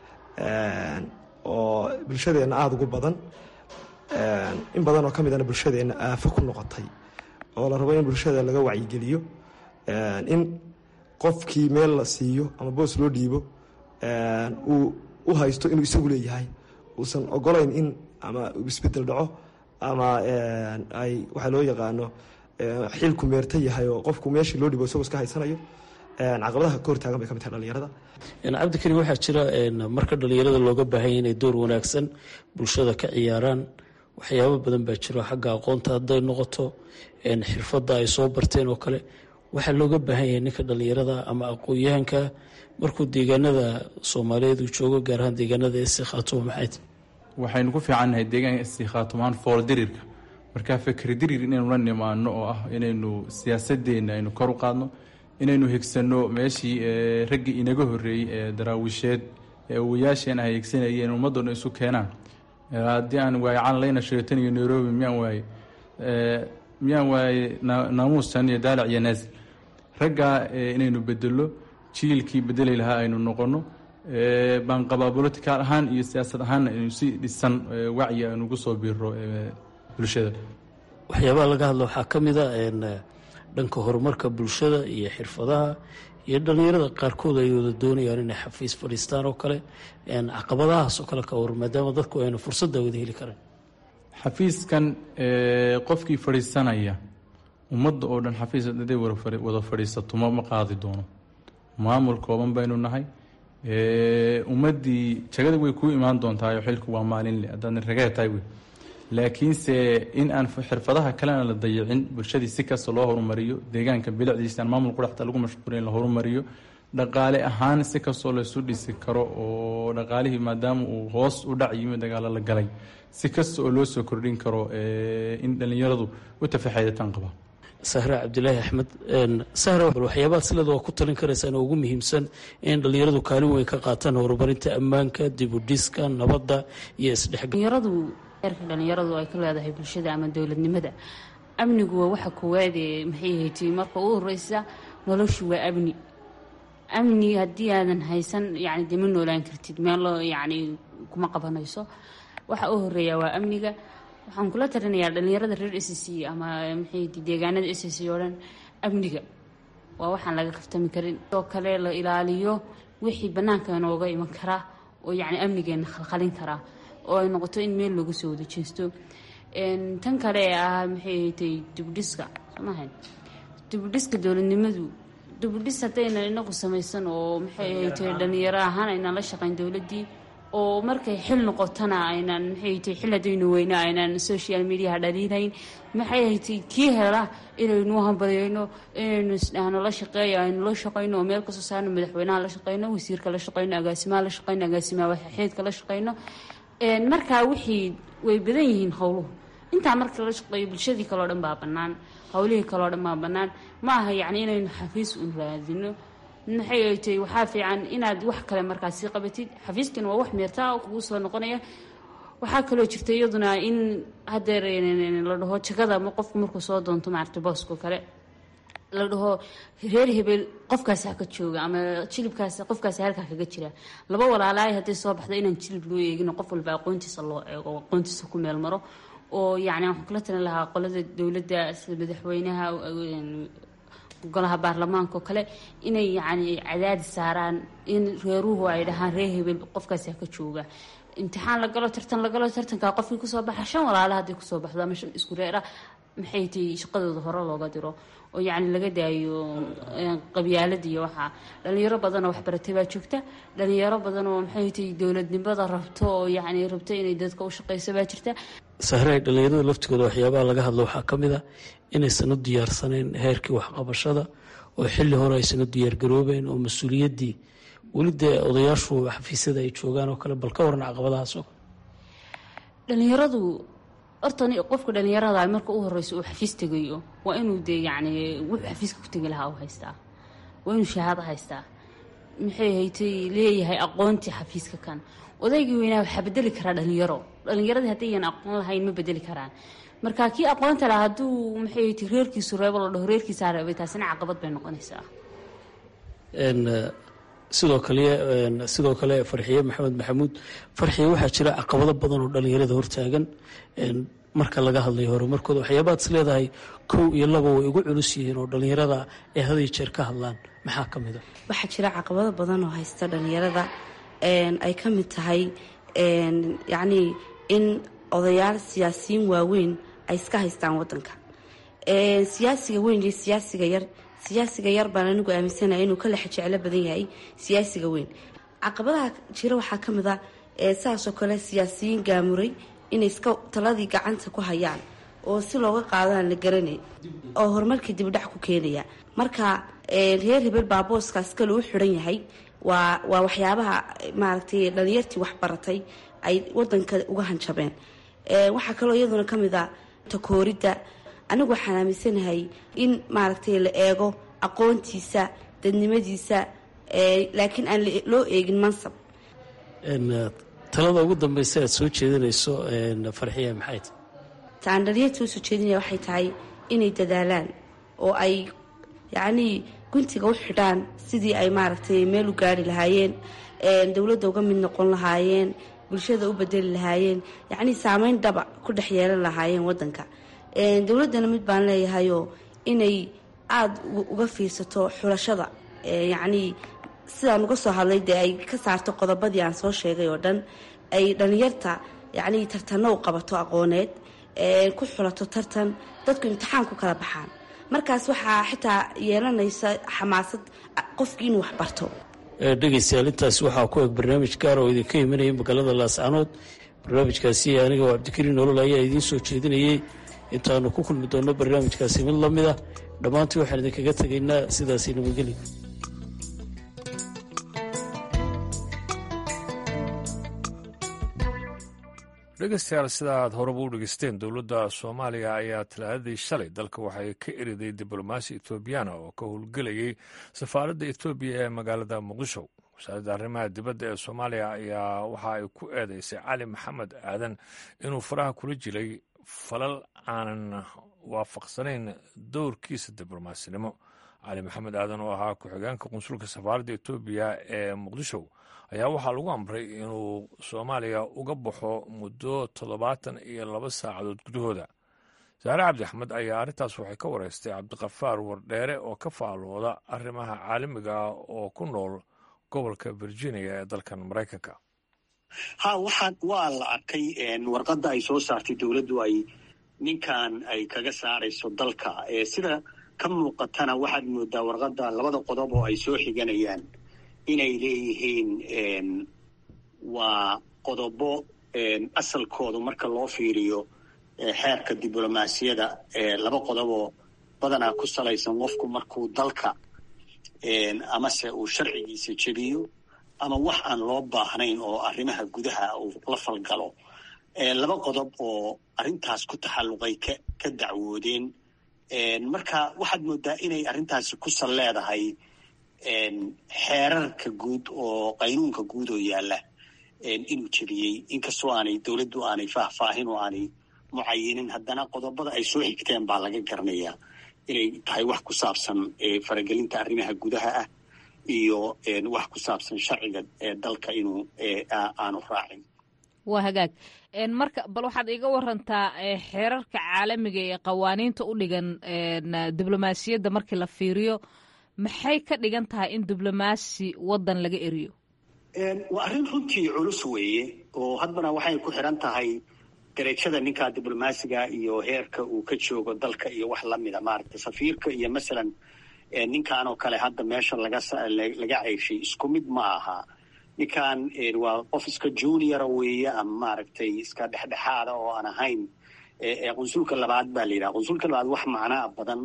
oo bulshadeenna aada ugu badan in badan oo ka midana bulshadeenna aafo ku noqotay oo la rabo in bulshada laga wacyigeliyo in qofkii meel la siiyo ama boos loo dhiibo uu u haysto inuu isagu leeyahay uusan ogolayn in ama isbedel dhaco ama ay waxaa loo yaqaano xilku meerta yahay oo qofku meeshii loo dhibo isagoo iska haysanayo caqabadaha ka hortaagan bay ka mid tahay dhalinyarada
cabdikarim waxaa jira marka dhalinyarada looga baahanya inay door wanaagsan bulshada ka ciyaaraan waxyaabo badan baa jiro xagga aqoonta hadday noqoto xirfadda ay soo barteen oo kale waxaa looga baahan yahay ninka dhalinyarada ama aqoon-yahanka markuu deegaanada soomaaliyeed uu joogo gaar ahaan deegaanada esi khaatumo maxayd
waxaynu ku fiicannahay deegaanka esi khaatumaan fool dirirka markaa fikri dirir inaynu la nimaano oo ah inaynu siyaasadeenna aynu kor u qaadno inaynu higsanno meeshii raggii inaga horreeyey ee daraawisheed ee awayaasheen ay higsanayeen ummaddoona isu keenaan haddii aan waaye canlayna sheetan iyo nairobi miyaan waaye miyaan waaye naamuusan iyo daalac iyo naasil raggaa inaynu bedelo jiilkii bedeli lahaa aynu noqono baan qabaa bolitical ahaan iyo siyaasad ahaanna aynu si dhisan wacyi aynu ugu soo biiro bulshada
waxyaabaha laga hadla waxaa ka mid a dhanka horumarka bulshada iyo xirfadaha iyo dhallinyarada qaarkood ay wada doonayaan inay xafiis fadhiistaan oo kale caqabadahaas oo kale ka war maadaama dadku aynu fursadda wada heli karan
xafiiskan qofkii fadhiisanaya ummadda oo dhan xafiis haday wada fadhiisato ma ma qaadi doono maamul kooban baynu nahay ummaddii jagada way kuu imaan doontaa xilku waa maalinle haddaadna ragee tahay wey laakiinse in aan xirfadaha kalena la dayicin bulshadii si kasta loo horumariyo deegaanka bilicdiisa aan maamul quraxta lagu mashquulin la horumariyo dhaqaale ahaan si kastoo laysu dhisi karo oo dhaqaalihii maadaama uu hoos u dhac yimi dagaalo la galay si kasta oo loo soo kordhin karo in dhallinyaradu u tafaxeydatan qaba
sahra cabdilaahi axmed sahra bal waxyaabaha silada waa ku talin karaysaan oo ugu muhiimsan in dhallinyaradu kaalin weyn ka qaataan horumarinta ammaanka dibudhiska nabadda iyo isdhexgal
heerka dhalinyaradu ay ka leedahay bulshada ama dowladnimada amnigu waa waxa koowaad ee maxay haytay marka u horeysa noloshu waa amni amni haddii aadan haysan yani dee ma noolaan kartid meelo yani kuma qabanayso waxa u horeeya waa amniga waxaan kula talinayaa dhalinyarada reer s c ama maxay deegaanada s c oo dhan amniga waa waxaan laga kaftami karin sidoo kale la ilaaliyo wixii banaanka inooga iman karaa oo yani amnigeena khalkhalin karaa oo ay noqoto in meel loogu soo wada jeesto tan kale ee ah maxay haytay dibudhiska somahan dibudhiska dowladnimadu dibudhis haddaynan inagu samaysan oo maxay haytay dhalinyaro ahaan aynaan la shaqayn dowladdii oo markay xil noqotona aynaan maxay haytay xil haddaynu weyno aynaan social mediaha dhaliilayn maxay haytay kii hela inaynu hambaryayno inaynu isdhahno la shaqeeyo aynu la shaqayno oo meel kasoo saarno madaxweynaha la shaqayno wasiirka la shaqayno agaasimaha la shaqayno agaasimaha waxxeedka la shaqayno markaa wixii way badan yihiin howluhu intaa marka la shaqeeyo bulshadii kaleo dhan baa bannaan howlihii kaleo dhan baa bannaan ma aha yacni inaynu xafiis un raadino maxay ay tahay waxaa fiican inaad wax kale markaas sii qabatid xafiiskana waa wax meertaa kugu soo noqonaya waxaa kaloo jirta iyaduna in hadeer la dhaho jagada ma qofku markuu soo doonto maaragta boosko kale la dhaho reer hebel qofkaasi haka jooga ama jilibkaas qofkaasi halkaa kaga jira laba walaalaay hadday soo baxda inaan jilib loo eegin qof walba aqoontiisa loo eego aqoontiisa ku meel maro oo yani waxaan kula talin lahaa qolada dowladda sida madaxweynaha golaha baarlamaanka oo kale inay yani cadaadis saaraan in reeruhu ay dhahaan reer hebel qofkaasi haka jooga imtixaan la galo tartan la galo tartankaa qofkii kusoo baxa shan walaala hadday kusoo baxdo ama shan isku reer ah maxay tahay shaqadooda hore looga diro oo yacni laga daayo qabyaalada iyo waxaa dhalinyaro badanoo waxbaratay baa joogta dhalinyaro badan oo maxay tahay dowladnimada rabto oo yacni rabto inay dadka u shaqeyso baa jirta
sahraay dhallinyarada laftigooda waxyaabaha laga hadlo waxaa ka mid a inaysan u diyaarsanayn heerkii waxqabashada oo xilli hore aysan u diyaargaroobeyn oo mas-uuliyaddii weli dee odayaashu xafiisyada ay joogaan oo kale bal ka waran caqabadahaasoo
dhalinyaradu horta qofka dhalinyarada marka u horeyso uu xafiis tegayo waa inuu dee yacni wuxuu xafiiska ku tegi lahaa u haystaa waa inuu shahaado haystaa maxay haytay leeyahay aqoontii xafiiska kan odaygii weynaa waxaa bedeli karaa dhalinyaro dhalinyaradii haddayyan aqoon lahayn ma bedeli karaan marka kii aqoonta lahaa hadduu maxay haytay reerkiisu reebo la dhaho reerkiisaa reebay taasina caqabad bay noqonaysaa
sidoo kale sidoo kale farxiye maxamed maxamuud farxiye waxaa jira caqabado badan oo dhalinyarada hortaagan marka laga hadlayo horumarkooda waxyaabaad is leedahay kow iyo laba way ugu culus yihiin oo dhalinyarada ay haday jeer ka hadlaan maxaa ka mid a
waxaa jira caqabado badan oo haysta dhalinyarada ay ka mid tahay yacnii in odayaal siyaasiyiin waaweyn ay iska haystaan wadanka siyaasiga weyn iyo siyaasiga yar siyaasiga yar baan anigu aaminsanaya inuu ka lexa jeclo badan yahay siyaasiga weyn caqabadaha jira waxaa ka mid a saasoo kale siyaasiyiin gaamuray inay iska taladii gacanta ku hayaan oo si looga qaadaan la garanay oo horumarka dibdhac ku keenaya marka reer hebel baa booskaas kale u xiran yahay waa waa waxyaabaha maaragtay dhalinyartii waxbaratay ay wadanka uga hanjabeen waxaa kaloo iyaduna ka mid a takooridda anigu waxaan aaminsanahay in maaragtay la eego aqoontiisa dadnimadiisa laakiin aan loo eegin mansab
talada ugu dambeysa aad soo jeedinayso farxiya maxay tahay
taan dhalinyarta usoo jeedinaya waxay tahay inay dadaalaan oo ay yacnii guntiga u xidhaan sidii ay maaragtay meel u gaari lahaayeen dowladda uga mid noqon lahaayeen bulshada u bedeli lahaayeen yacnii saameyn dhaba ku dhex yeelan lahaayeen wadanka dowladdana mid baan leeyahayoo inay aada uga fiirsato xulashada yacnii sidaan uga soo hadlay dee ay ka saarto qodobadii aan soo sheegay oo dhan ay dhalinyarta yacnii tartanno u qabato aqooneed ku xulato tartan dadku imtixaan ku kala baxaan markaas waxaa xitaa yeelanaysa xamaasad qofkii inuu waxbarto
dhegeystayaal intaasi waxaa ku eg barnaamij gaar oo idinka imanaya magaalada laascanood barnaamijkaasi aniga oo cabdikariin nolol ayaa idiin soo jeedinayay intaanu ku kulmi doonno barnaamijkaasi mid la mid ah dhammaantii waxaan idinkaga tegaynaa sidaasi nabadgeli
dhegeystayaal sidaaad horeba u dhegeysteen dowladda soomaaliya ayaa talaadadii shalay dalka waxay ka eriday diblomaasi etoobiyana oo ka howlgelayay safaaradda etoobiya ee magaalada muqdisho wasaaradda arrimaha dibadda ee soomaaliya ayaa waxa ay ku eedeysay cali maxamed aadan inuu faraha kula jiray falal aanan waafaqsanayn dowrkiisa diblomasinimo cali maxamed aadan oo ahaa ku-xigeenka qunsulka safaaradda etoobiya ee muqdisho ayaa waxaa lagu amray inuu soomaaliya uga baxo muddo toddobaatan iyo laba saacadood gudahooda saare cabdi axmed ayaa arrintaas waxay ka wareystay cabdiqafaar wardheere oo ka faalooda arrimaha caalamiga ah oo ku nool gobolka virginia ee dalkan maraykanka
ha waxaa waa la arkay warqadda ay soo saartay dowladdu ay ninkan ay kaga saarayso dalka sida ka muuqatana waxaad moodaa warqadda labada qodob oo ay soo xiganayaan inay leeyihiin waa qodobo asalkoodu marka loo fiiriyo xeerka diblomaasiyada laba qodoboo badanaa ku salaysan qofku markuu dalka amase uu sharcigiisa jebiyo ama wax aan loo baahnayn oo arrimaha gudaha uu la falgalo laba qodob oo arrintaas ku taxalluqay ka ka dacwoodeen marka waxaad moodaa inay arrintaasi ku sal leedahay xeerarka guud oo qaynuunka guud oo yaalla inuu jebiyey inkastoo aanay dowladdu aanay faahfaahin oo aanay mucayinin haddana qodobada ay soo xigteen baa laga garanayaa inay tahay wax ku saabsan faragelinta arrimaha gudaha ah iyo wax ku saabsan sharciga dalka inuu aanu raacin
waa hagaag marka bal waxaad iga warantaa xeerarka caalamiga ee qawaaniinta u dhigan diblomaasiyadda markii la fiiriyo maxay ka dhigan tahay in diblomaasi waddan laga eriyo
waa arrin runtii culus weeye oo hadbana waxay ku xiran tahay darajada ninka diblomaasiga iyo heerka uu ka joogo dalka iyo wax lamida maaragta safiirka iyo masalan ninkan oo kale hadda meesha laga laga ceyshay isku mid ma aha ninkan waa qof iska juniora weeye ama maaragtay iska dhexdhexaada oo aan ahayn qunsulka labaad baa la yidhaha qunsulka labaad wax macnaa badan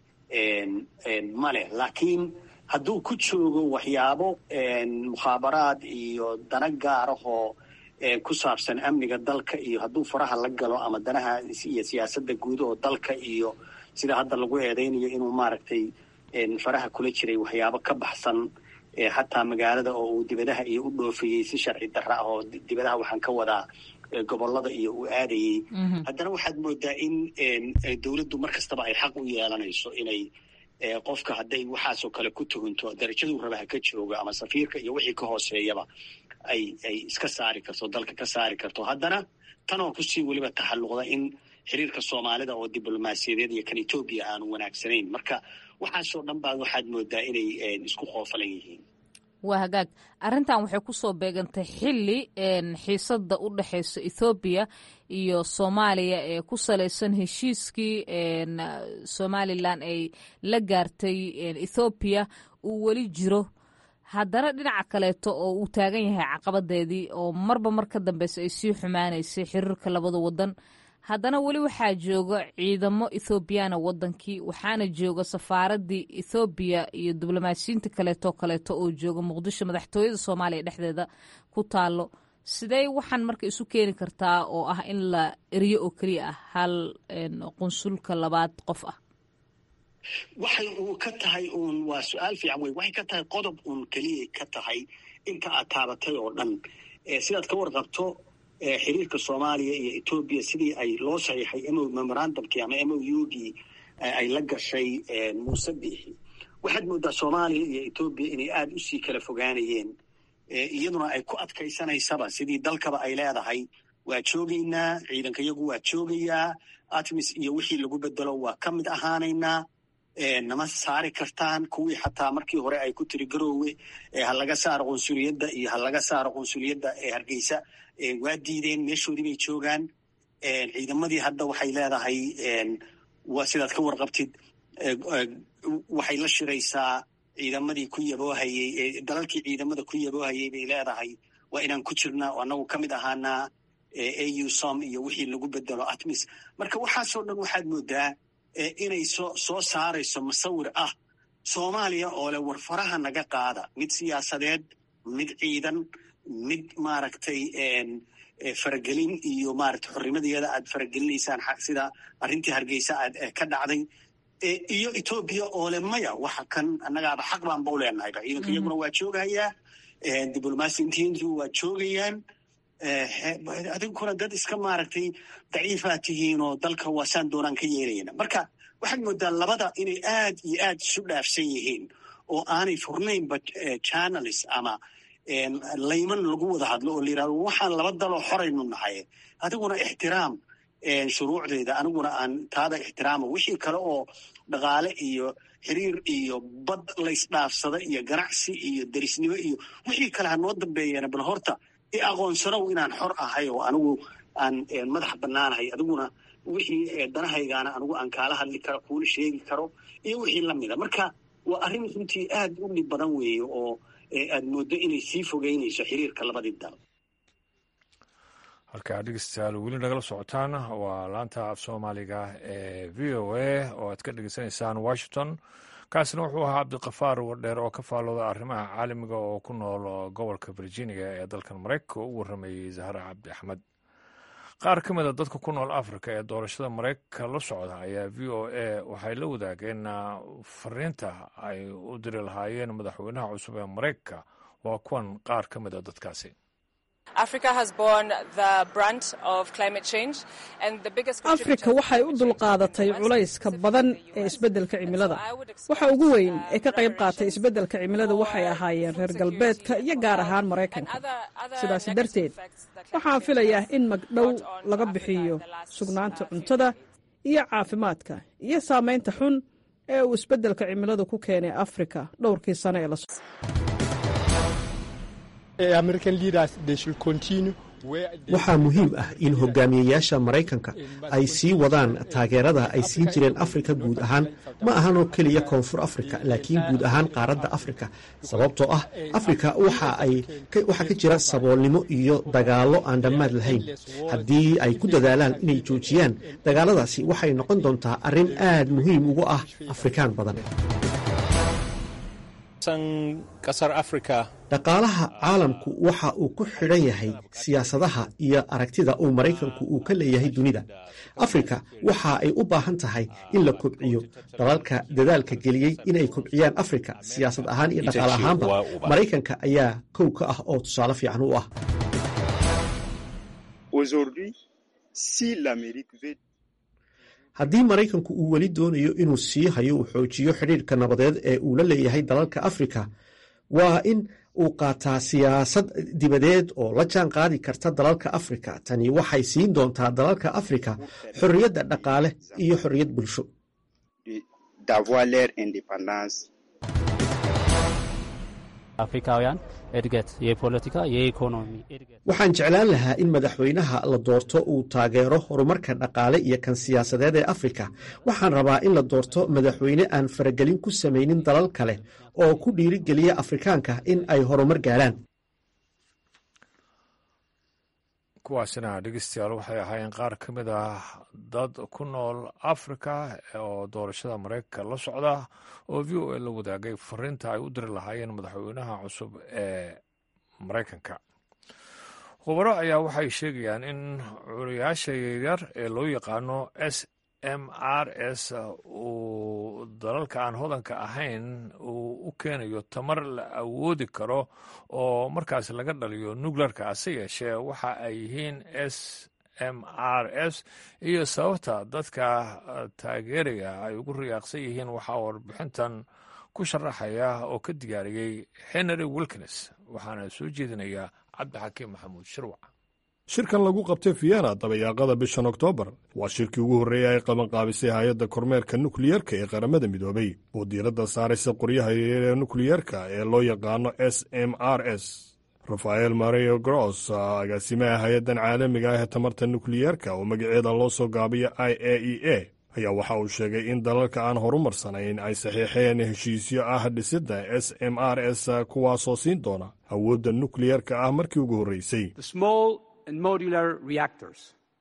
ma leh laakiin hadduu ku joogo waxyaabo mukhaabaraad iyo dana gaarahoo ku saabsan amniga dalka iyo hadduu faraha la galo ama danaha iyo siyaasadda guud oo dalka iyo sida hadda lagu eedaynayo inuu maaragtay faraha kula jiray waxyaabo ka baxsan xataa magaalada oo uu dibadaha iyo u dhoofayey si sharci darra ah oo dibadaha waxaan ka wadaa gobolada iyo uu aadayey haddana waxaad moodaa in dowladdu mar kastaba ay xaq u yeelanayso inay qofka hadday waxaasoo kale ku tuhunto darajaduu rabaha ka jooga ama safiirka iyo wixii ka hooseeyaba ay ay iska saari karto dalka ka saari karto haddana tanoo kusii weliba taxalluqda in xiriirka soomaalida oo diblomaasiyadeed iyo kan etoobiya aanu wanaagsanayn marka waxaasoo dhan baa waxaad moodaa inay isku qoofalan yihiin
waa hagaag arrintan waxay ku soo beegantay xilli xiisadda u dhexaysa ethoobiya iyo soomaaliya ee ku salaysan heshiiskii somalilan ay la gaartay ethoobiya uu weli jiro haddana dhinaca kaleeto oo uu taagan yahay caqabadeedii oo marba mar ka dambeysa ay sii xumaanaysay xiriirka labada wadan haddana weli waxaa jooga ciidamo ethoobiyaana wadankii waxaana jooga safaaradii ethoobiya iyo diblomaasiyiinta kaleeto kaleeto oo jooga muqdisho madaxtooyada soomaaliya dhexdeeda ku taalo sidee waxaan marka isu keeni kartaa oo ah in la eriyo oo keliya ah hal qunsulka labaad qof ah
waxay uu ka tahay uun waa su-aal fiican wey waxay ka tahay qodob uun keliyay ka tahay inta aad taabatay oo dhan sidaad ka warqabto xiriirka soomaaliya iyo etoobiya sidii ay loo saxiixay mo memorandumkii ama m o u gii ay la gashay muuse biixi waxaad moodaa soomaaliya iyo etoobiya inay aada usii kala fogaanayeen iyaduna ay ku adkaysanaysaba sidii dalkaba ay leedahay waa joogaynaa ciidanka yagu waa joogayaa atmis iyo wixii lagu bedelo waa ka mid ahaanaynaa nama saari kartaan kuwii xataa markii hore ay ku tiri garoowe ha laga saaro qunsuliyadda iyo ha laga saaro qunsuliyadda ee hargeysa waa diideen meeshoodii bay joogaan ciidamadii hadda waxay leedahay waa sidaad ka warqabtid waxay la shiraysaa ciidamadii ku yaboohayey dalalkii ciidamada ku yaboohayey bay leedahay waa inaan ku jirnaa oo annagu ka mid ahaanaa au som iyo wixii lagu bedelo atmis marka waxaasoo dhan waxaad moodaa inay soo soo saarayso musawir ah soomaaliya oo leh war faraha naga qaada mid siyaasadeed mid ciidan mid maaragtay faragelin iyo maaragtay xornimadeeda aad faragelinaysaan sida arrintii hargeysa aad ka dhacday iyo etoobiya oo le maya waxa kan annagaaba xaq baan ba u leenahayba ciidanka iyaguna waa joogayaa diblomaasiintiintu waa joogayaan adinkuna dad iska maaragtay daciifaa tihiin oo dalka waasaan doonaan ka yeelayna marka waxaad moodaa labada inay aad iyo aad isu dhaafsan yihiin oo aanay furnaynba channels ama layman lagu wada hadlo oo la yirahdo waxaan laba daloo xoraynu nahay adiguna ixtiraam shuruucdeeda aniguna aan taada ixtiraamo wixii kale oo dhaqaale iyo xiriir iyo bad laysdhaafsada iyo ganacsi iyo derisnimo iyo wixii kale ha noo dambeeyeen bal horta i aqoonsanow inaan xor ahay oo anigu aan madax bannaanahay adiguna wixii danahaygaana anigu aan kaala hadli karo kuula sheegi karo iyo wixii lamida marka waa arrin runtii aad u dhib badan weeye oo aad mooddo inay sii fogeynayso xiriirka labadii dal
halkaa dhegeystayaal weli nagala socotaan waa laanta af soomaaliga ee v o a oo aad ka dhegeysanaysaan washington kaasina wuxuu ahaa cabdikafaar wardheer oo ka faallooda arrimaha caalamiga oo ku nool gobolka virginia ee dalkan maraykanka oo u warramayey zahra cabdi axmed qaar ka mid a dadka ku nool afrika ee doorashada maraykanka la socda ayaa v o a waxay la wadaageen fariinta ay u diri lahaayeen madaxweynaha cusub ee maraykanka waa kuwan qaar ka mid a dadkaasi
afrika waxay u dulqaadatay culayska badan ee isbeddelka cimilada waxa ugu weyn ee ka qayb qaatay isbeddelka cimilada waxay ahaayeen reer galbeedka iyo gaar ahaan maraykanka sidaasi darteed waxaan filayaa in magdhow laga bixiyo sugnaanta cuntada iyo caafimaadka iyo saamaynta xun ee uu isbeddelka cimiladu ku keenay afrika dhowrkii sano ee la
waxaa muhiim ah in hogaamiyayaasha maraykanka ay sii wadaan taageerada ay siin jireen afrika guud ahaan ma ahan oo keliya koonfur afrika laakiin guud ahaan qaaradda afrika sababtoo ah afrika waxaa ka jira saboolnimo iyo dagaallo aan dhammaad lahayn haddii ay ku dadaalaan inay joojiyaan dagaaladaasi waxay noqon doontaa arrin aad muhiim ugu ah afrikaan badan dhaqaalaha caalamku waxa uu ku xidhan yahay siyaasadaha iyo aragtida uu maraykanku uu ka leeyahay dunida afrika waxa ay u baahan tahay in la kobciyo dalalka dadaalka geliyey inay kobciyaan afrika siyaasad ahaan iyo dhaqaale ahaanba maraykanka ayaa kow ka ah oo tusaale fiican u ah haddii maraykanku uu weli doonayo inuu sii hayo uu xoojiyo xidhiirka nabadeed ee uu la leeyahay dalalka afrika waa in uu qaataa siyaasad dibadeed oo la jaan qaadi karta dalalka afrika tani waxay siin doontaa dalalka afrika xorriyadda dhaqaale iyo xorriyad bulsho
afrikaውያን እድገት የፖለቲካ የኢኮኖሚ እድገት
waxaan jeclaan lahaa in madaxweynaha la doorto uu taageero horumarka dhaqaale iyo kan siyaasadeed ee afrika waxaan rabaa in la doorto madaxweyne aan faragelin ku samaynin dalal kale oo ku dhiirigeliya afrikaanka in ay horumar gaaraan
kuwaasina dhegeystayaal waxay ahaayeen qaar ka mid ah dad ku nool afrika oo doorashada maraykanka la socda oo v o a la wadaagay fariinta ay u diri lahaayeen madaxweynaha cusub ee maraykanka khubaro ayaa waxay sheegayaan in curiyaasha yaryar ee loo yaqaano s m r s uu dalalka aan hodanka ahayn uu u keenayo tamar la awoodi karo oo markaas laga dhaliyo nukleerka hase yeeshee waxa ay yihiin s m r s iyo sababta dadka taageeraya ay ugu riyaaqsan yihiin waxaa warbixintan ku sharaxaya oo ka diyaariyey henry wilkins waxaana soo jeedinaya cabdixakiim maxamuud shirwac
shirkan lagu qabtay vienna dabayaaqada bishan oktoobar waa shirkii ugu horreeyay ay qabanqaabisay hay-adda kormeerka nukliyerka ee qaramada midoobay oo diiradda saaraysa qoryaha yaryar ee nukliyerka ee loo yaqaano s m r s rafael mario gross agaasimaha hay-addan caalamiga ah ee tamarta nukliyerka oo magaceeda loo soo gaabiyo i a e a ayaa waxa uu sheegay in dalalka aan horumarsanayn ay saxiixeen heshiisyo ah dhisidda s m r s kuwaasoo siin doona awoodda nukliyerka ah markii ugu horreysay
and modular reactors,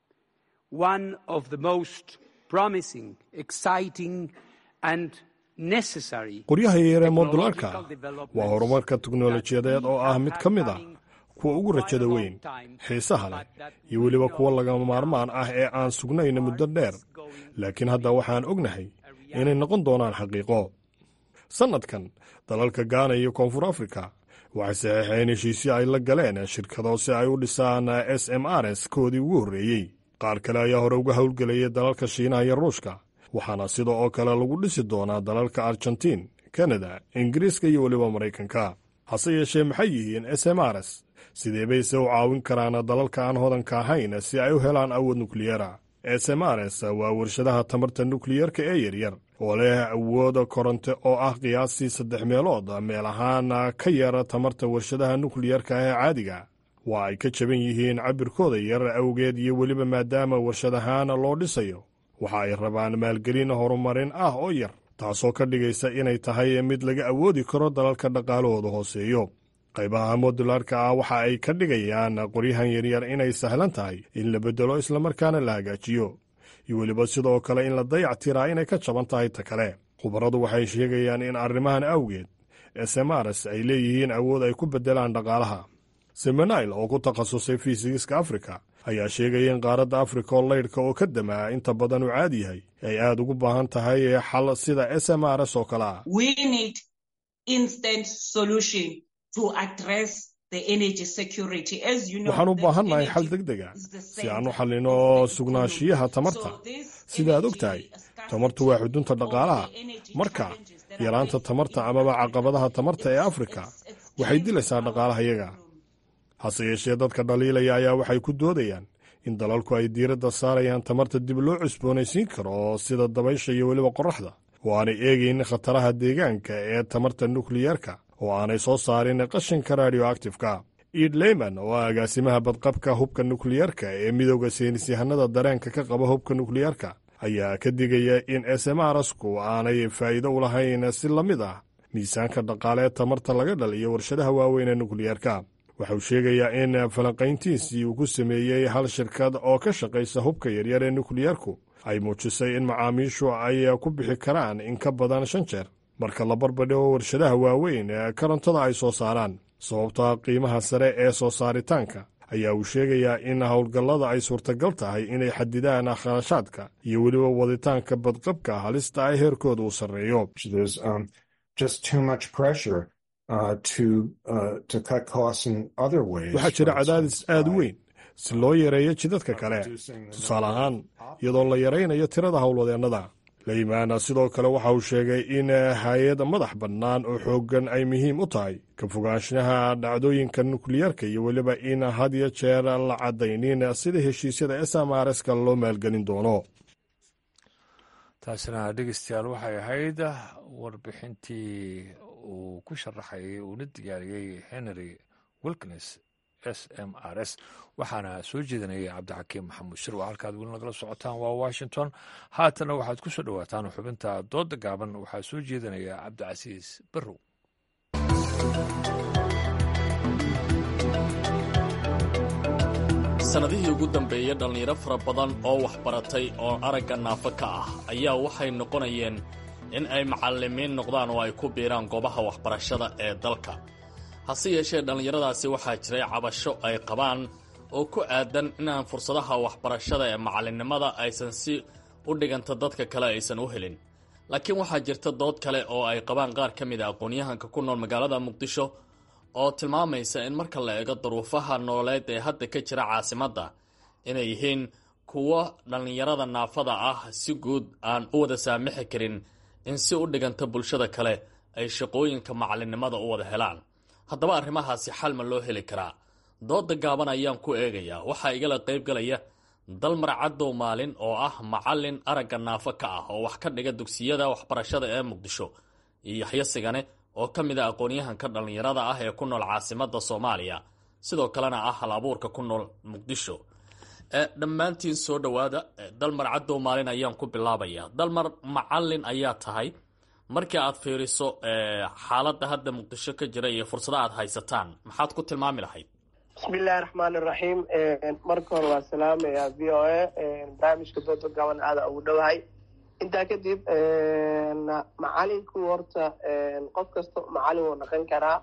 one of the most promising, exciting, and necessary.
qoryaha yaryaree modularka waa horumarka teknolojiyadeed oo ah mid ka mid a kuwa ugu rajada weyn xiisaha leh iyo weliba kuwa lagama maarmaan ah ee aan sugnayna muddo dheer laakiin hadda waxaan ognahay inay noqon doonaan xaqiiqo sannadkan dalalka gaana iyo koonfur afrika waxay saxiixeen heshiisyo ay la galeen shirkado si ay u dhisaan s m r s koodii ugu horreeyey qaar kale ayaa hore uga howlgelayay dalalka shiinaha iyo ruushka waxaana sida oo kale lagu dhisi doonaa dalalka argentiin kanada ingiriiska iyo weliba maraykanka hase yeeshee maxay yihiin s m r s sidee bayse u caawin karaan dalalka aan hodanka ahayn si ay u helaan awood nukliyera s m r s waa warshadaha tamarta nukliyerka ee yaryar oo leh awooda koronte oo ah qiyaastii saddex meelood meel ahaan ka yara tamarta warshadaha nukliyerka ee caadiga waa ay ka jaban yihiin cabirkooda yar awgeed iyo weliba maadaama warshad ahaan loo dhisayo waxa ay rabaan maalgelin horumarin ah oo yar taasoo ka dhigaysa inay tahay mid laga awoodi karo dalalka dhaqaalahooda hooseeyo qaybaha modularka ah waxa ay ka dhigayaan qoryahan yaryar inay sahlan tahay in la beddelo islamarkaana la hagaajiyo iyo weliba sidoo kale in la dayac tiraa inay ka jaban tahay ta kale khubaradu waxay sheegayaan in arrimahan awgeed smrs ay leeyihiin awood ay ku beddelaan dhaqaalaha semenail oo ku takhasusay fiisigiska afrika ayaa sheegaya in qaaradda afrika oo laydhka oo ka damaa inta badan uu caadi yahay ay aad ugu baahan tahay xal sida smrs oo kale ah waxaan u baahannahay xal deg dega si aan u xallino sugnaanshiyaha tamarta sida aad og tahay tamartu waa xudunta dhaqaalaha marka yaraanta tamarta amaba caqabadaha tamarta ee afrika waxay dilaysaa dhaqaalaha yaga hase yeeshee dadka dhaliilaya ayaa waxay ku doodayaan in dalalku ay diiradda saarayaan tamarta dib loo cusboonaysiin karo sida dabaysha iyo weliba qorraxda oo aanay eegayn khataraha deegaanka ee tamarta nukliyerka oo aanay soo saarin qashinka radioactifka iid leyman oo ah agaasimaha badqabka hubka nukliyeerka ee midooda saynisyahanada dareenka ka qaba hubka nukliyeerka ayaa ka digaya in smrsku aanay faa'iido u lahayn si la mid ah miisaanka dhaqaalee tamarta laga dhaliyo warshadaha waaweyn ee nukliyeerka waxauu sheegayaa in falanqayntiisii uu ku sameeyey hal shirkad oo ka shaqaysa hubka yaryar ee nukliyeerku ay muujisay in macaamiishu ay ku bixi karaan in ka badan shan jeer marka la barbadhigo warshadaha waaweyn ee korontada ay soo saaraan sababta qiimaha sare ee soo saaritaanka ayaa uu sheegayaa in howlgallada ay suurtagal tahay inay xadidaan kharashaadka iyo weliba waditaanka badqabka halista ay heerkooda uu sarreeyo waxaa jira cadaadis aad u weyn si loo yareeyo jidadka kale tusaale ahaan iyadoo la yaraynayo tirada howlwadeennada leymaana sidoo kale waxa uu sheegay in hay-ad madax bannaan oo xooggan ay muhiim u tahay ka fogaanshaha dhacdooyinka nukliyeerka iyo weliba in had iyo jeer la caddaynin sida heshiisyada smrska loo maalgelin doono
taasina dhegeystayaal waxay ahayd warbixintii uu ku sharaxayay uuna diyaariyey henry wilkins s m r s waxaana soo jeedinayay cabdixakiim maxamuud shir waa halkaad weli nagala socotaan waa washington haatana waxaad ku soo dhowaataan xubinta dooda gaaban waxaa soo jeedinaya cabdicasiis barrow
sannadihii ugu dambeeyey dhallinyaro fara badan oo waxbaratay oo aragga naafo ka ah ayaa waxay noqonayeen in ay macallimiin noqdaan oo ay ku biiraan goobaha waxbarashada ee dalka hase yeeshee dhallinyaradaasi waxaa jiray cabasho ay qabaan oo ku aadan inaan fursadaha waxbarashada ee macallinnimada aysan si u dhiganta dadka kale aysan u helin laakiin waxaa jirta dood kale oo ay qabaan qaar ka mid a aqoon-yahanka ku nool magaalada muqdisho oo tilmaamaysa in marka la eego duruufaha nololeed ee hadda ka jira caasimadda inay yihiin kuwo dhallinyarada naafada ah si guud aan u wada saamixi karin in si u dhiganta bulshada kale ay shaqooyinka macallinnimada u wada helaan haddaba arrimahaasi xal ma loo heli karaa dooda gaaban ayaan ku eegayaa waxaa igala qaybgalaya dalmar caddow maalin oo ah macallin aragga naafo ka ah oo wax ka dhiga dugsiyada waxbarashada ee muqdisho iyo yaxyo sigane oo ka mid a aqoon-yahanka dhallinyarada ah ee ku nool caasimadda soomaaliya sidoo kalena ah hal abuurka ku nool muqdisho dhammaantiin soo dhowaada dalmar caddow maalin ayaan ku bilaabaya dalmar macallin ayaa tahay markii aad fiiriso xaaladda hadda muqdisho ka jira iyo fursada aad haysataan maxaad ku tilmaami lahayd
bismillahi raxmaan iraxiim marka hore waa salaamaya v o a barnaamijka dooda gaban aada ugu dhowahay intaa kadib macalinku horta qof kasta macalin wuu dhaqan karaa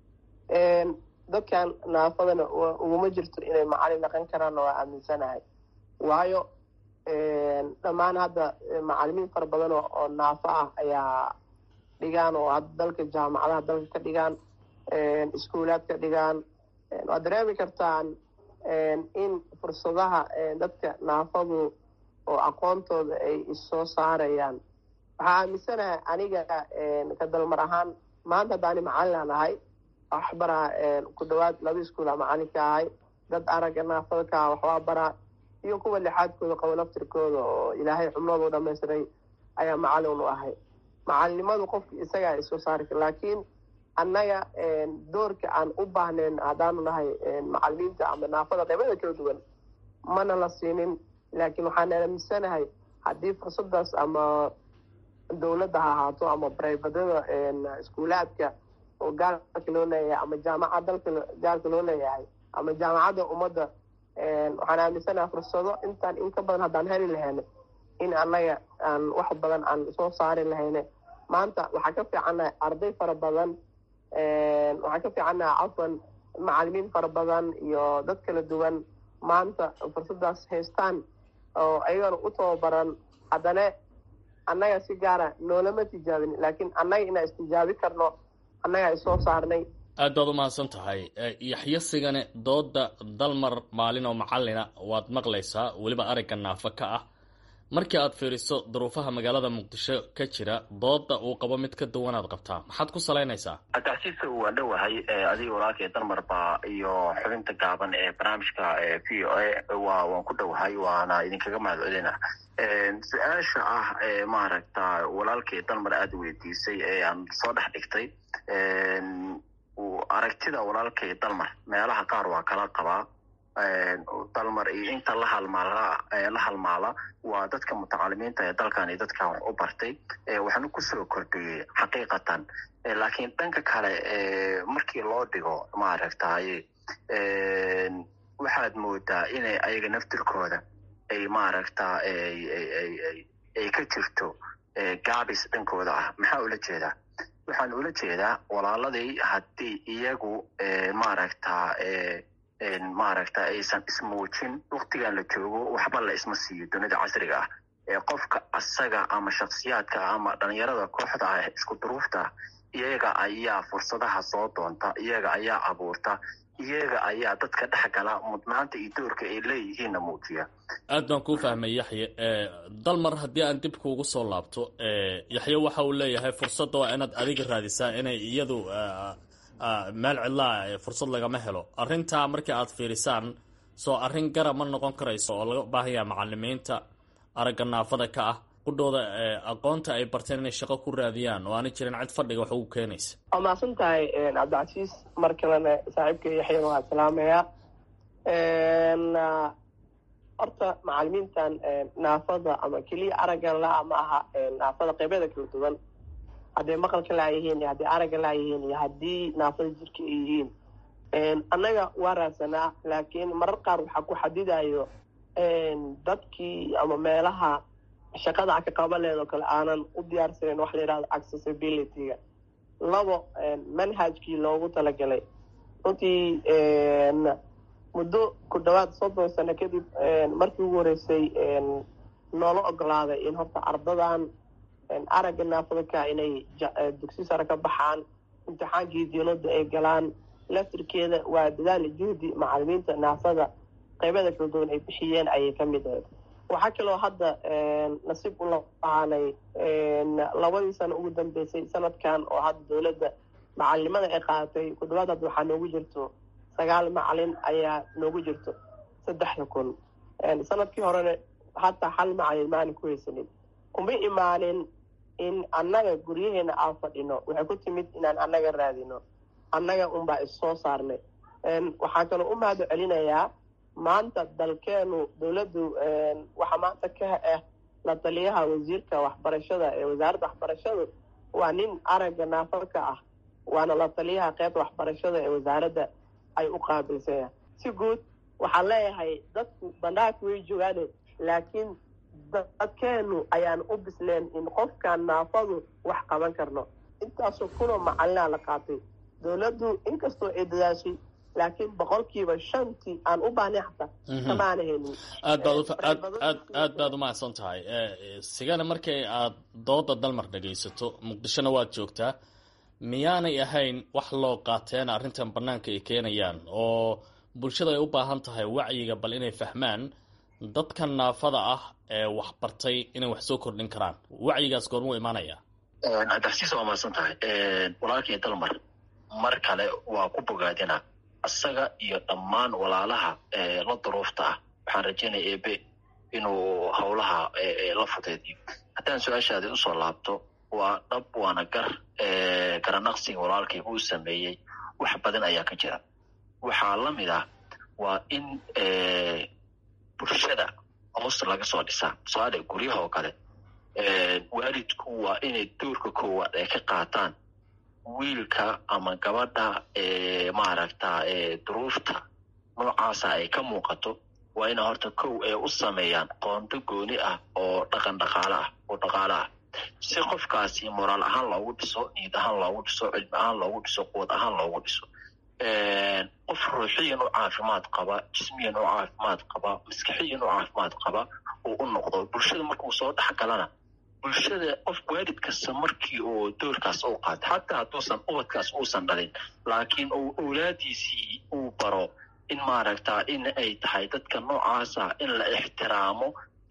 dadkan naafadana uguma jirto inay macalin dhaqan karaanna waa aaminsanahay waayo dhammaan hadda macalimiin fara badan oo naafo ah ayaa dhigaan oo hadda dalka jaamacadaha dalka ka dhigaan iskuulaad ka dhigaan waad dareemi kartaan in fursadaha dadka naafadu oo aqoontooda ay issoo saarayaan waxaa aaminsanahay aniga ka dalmar ahaan maanta haddaani macalin ahay waxbaraa ku dhawaad laba iskuula macalinka ahay dad aragga naafada ka ah waxbaa baraa iyo kuwa lixaadkooda qabo laftirkooda oo ilaahay xubnooda u dhamaystiray ayaa macalin u ahay macalinimadu qofka isagaa isoo saari kara laakiin annaga doorka aan u baahnayn haddaanu nahay macalimiinta ama naafada qaybada kala duwan mana la siinin laakiin waxaan aaminsanahay haddii fursadaas ama dowladda ha ahaato ama bribadada iskuulaadka oo gaalka loo leeyahay ama jaamacad dalka gaalka loo leeyahay ama jaamacadda ummadda waxaan aaminsanahay fursado intaan in ka badan haddaan heli lahayna in annaga aan wax badan aan soo saari lahayne maanta waxaa ka fiicannahay arday fara badan waxaa ka fiicannahay cafwan macalimiin fara badan iyo dad kala duwan maanta fursadaas haystaan oo ayagana u tababaran haddana annaga si gaara noolama tijaabin laakiin annaga inaan istijaabi karno annagaa isoo saarnay
aad baad u mahadsan tahay yaxyo sigane dooda dalmar maalin oo macallina waad maqlaysaa weliba aragga naafo ka ah markii aad fiiriso duruufaha magaalada muqdisho ka jira dooda uu qabo mid ka duwanaad qabtaa maxaad ku salaynaysaa
cabdicasiiska waa dhowahay adiga walaalkay dalmarba iyo xubinta gaaban ee barnaamijka v o a waa waan ku dhowahay waana idinkaga mahad celina su-aasha ah ee maaragta walaalkay dalmar aada weydiisay ee aan soo dhex dhigtay aragtida walaalkay dalmar meelaha qaar waa kala qabaa dalmar iyo inta la halmaala la halmaala waa dadka mutacalimiinta ee dalkan iyo dadkan wax u bartay waxaana kusoo kordhiyey xaqiiqatan laakiin dhanka kale markii loo dhigo maaragtaye waxaad moodaa inay ayaga naftirkooda ay maaragta ay ka jirto gaabis dhankooda ah maxaa ula jeedaa waxaan ula jeedaa walaaladii haddii iyagu maaragta maaragta aysan ismuujin waktigan la joogo waxba la isma siiyo dunida casriga ah ee qofka asaga ama shaksiyaadka ama dhalinyarada kooxda ah isku duruufta iyaga ayaa fursadaha soo doonta iyaga ayaa abuurta iyaga ayaa dadka dhex gala mudnaanta iyo doorka ay leeyihiinna muujiya
aad baan kuu fahmay yaxye dalmar haddii aan dib kuugu soo laabto yaxye waxa uu leeyahay fursadda waa inaad adiga raadisaa inay iyadu meel cidlaa fursad lagama helo arrintaa markii aad fiirisaan soo arrin gara ma noqon karayso oo laga baahan yaha macalimiinta aragga naafada ka ah qudhooda aqoonta ay barteen inay shaqo ku raadiyaan oo aanay jirin cid fadhiga wax ugu keenaysa
waa mahadsan tahay cabdicasiis mar kalena saaxiibka yaxyana waa salaamayaa horta macalimiintan naafada ama keliya araggan la ma aha naafada qeybyada kala duwan hadday maqalka laayihiin iyo hadday aragga laayihiin iyo haddii naafada jirka ay yihiin annaga waa raadsanaa laakiin marar qaar waxaa ku xadidayo dadkii ama meelaha shaqada a ka qabaleed oo kale aanan u diyaarsaneyn waxa la yidhahdo accessibility-ga labo manhajkii loogu talagalay runtii muddo ku dhawaad soddon sano kadib markii ugu horeysay noola ogolaaday in horta ardadan aragga naafadaka inay dugsi sare ka baxaan imtixaankii diinada ay galaan laftirkeeda waa dadaali juhdi macalimiinta naafada qaybada kala duwan ay bixiyeen ayay ka mid ahayd waxaa kaloo hadda nasiib u lahaanay labadii sano ugu dambeysay sanadkan oo hadda dowladda macalinimada ay qaadatay ku dhawaad hadda waxaa noogu jirto sagaal macalin ayaa noogu jirto saddexda kun sanadkii horena hataa hal macalin maanin ku haysanin kuma imaanin in annaga guryaheena aan fadhino waxay ku timid inaan annaga raadino annaga unbaa issoo saarnay waxaa kaloo u mahad celinayaa maanta dalkeenu dowladdu waxaa maanta ka ah la taliyaha wasiirka waxbarashada ee wasaaradda waxbarashadu waa nin aragga naafadka ah waana la taliyaha qeybta waxbarashada ee wasaaradda ay u qaabilsanya si guud waxaan leeyahay dadku bandhaagka way joogaane laakiin dadkeenu ayaan u bisleen in qofkan naafadu wax qaban karno intaasoo kunoo macalinaa la qaatay dowladdu inkastoo ay dadaashay laakiin boqolkiiba shantii aan u baahnay xataa kamaana helin
aad baad aad aad aad baad u mahadsan tahay sigana markii aad dooda dalmar dhagaysato muqdishona waad joogtaa miyaanay ahayn wax loo qaateen arrintan bannaanka ay keenayaan oo bulshada ay u baahan tahay wacyiga bal inay fahmaan dadkan naafada ah ee wax bartay inay wax soo kordhin karaan wacyigaas goormuu imaanaya
cabdixasiis waa mahadsan tahay walaalkii dalmar mar kale waa ku bogaadina isaga iyo dhammaan walaalaha la duruufta ah waxaan rajaynaya ebe inuu howlaha la fudeediyo haddaan su-aashaadi usoo laabto waa dhab waana gar garanaqsiga walaalkay uu sameeyey wax badan ayaa ka jira waxaa la mid ah waa in bulshada hoos laga soo dhisaa tusaale guryaha oo kale waalidku waa inay doorka koowaad ay ka qaataan wiilka ama gabadha maaragta duruufta noocaasa ay ka muuqato waa ina horta kow ay u sameeyaan qoonto gooni ah oo dhaqan dhaqaale ah oo dhaqaale ah si qofkaasi moraal ahaan loogu dhiso niid ahaan loogu dhiso cilmi ahaan loogu dhiso quwad ahaan loogu dhiso qof ruuxiyan u caafimaad qaba jismiyan u caafimaad qaba maskaxiyan u caafimaad qaba uu u noqdo bulshada markuu soo dhex galana bulshada qof waalid kasta markii uu doorkaas u qaato xataa hadduusan ubadkaas uusan dhalin laakiin uu owlaadiisii uu baro in maaragta in ay tahay dadka noocaasa in la ixtiraamo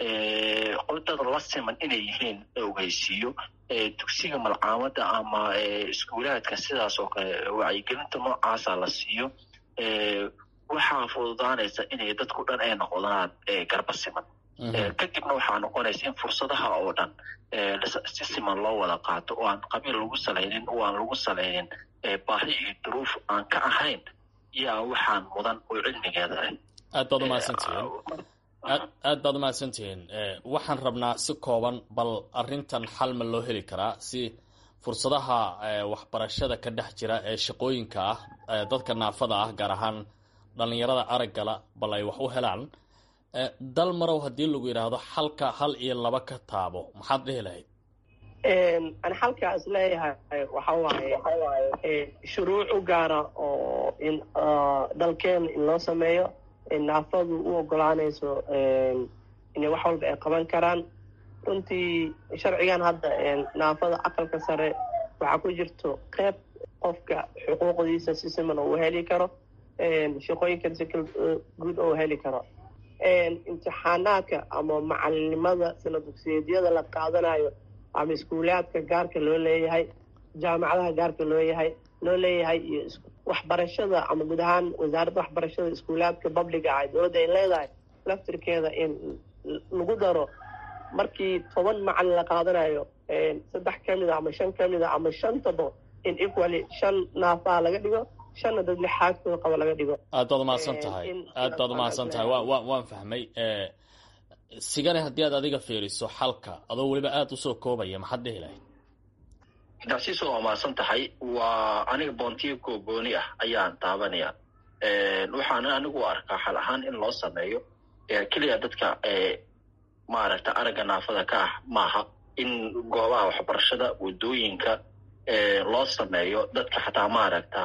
dad la siman inay yihiin ogeysiiyo dugsiga malcaamada ama iskuulaadka sidaas oo kale wacyigelinta noocaasa la siiyo waxaa fududaanaysa inay dadku dhan ay noqdaan garba siman kadibna waxaa noqonaysa in fursadaha oo dhan si siman loo wada qaato oo aan qabiil lagu salaynin oo aan lagu salaynin baahi iyo duruuf aan ka ahayn yaa waxaan mudan oo cilmigeeda ah
aad baad umahadsantihiin aad baad umahadsantihiin waxaan rabnaa si kooban bal arrintan xal ma loo heli karaa si fursadaha waxbarashada ka dhex jira ee shaqooyinka ah dadka naafada ah gaar ahaan dhalinyarada araggala bal ay wax u helaan dal marow haddii lagu yidhaahdo xalka hal iyo laba ka taabo maxaad dhihi lahayd
ani xalkaa is leeyahay waxa waaye shuruuc u gaara oo in dalkeena in loo sameeyo naafadu u ogolaanayso inay wax walba ay qaban karaan runtii sharcigan hadda naafada aqalka sare waxaa ku jirto qeyb qofka xuquuqdiisa si siman oo u heli karo shaqooyinkan si guud oo u heli karo imtixaanaadka ama macalinimada sila dugsiyeedyada la qaadanayo ama iskuulaadka gaarka loo leeyahay jaamacadaha gaarka loo yahay loo leeyahay iyo waxbarashada ama guud ahaan wasaaradda waxbarashada iskuulaadka babliga ah dowladda ay leedahay laftirkeeda in lagu daro markii toban macalin la qaadanayo saddex ka mid a ama shan ka mid a ama shantaba in equally shan naafaa laga dhigo shanna dad lixaadkooda qaba laga dhigo
aad baad umahadsan tahay aad baad umahadsan tahay wa wa waan fahmay sigane haddii aad adiga fiiriso xalka adoo weliba aada usoo koobaya maxaad dhihi lahayd
daasiiso waa mahadsan tahay waa aniga boontiyo googooni ah ayaan taabanaya waxaan anigu u arkaa xal ahaan in loo sameeyo keliya dadka maaragta aragga naafada ka ah maaha in goobaha waxbarashada waddooyinka loo sameeyo dadka xataa maaragta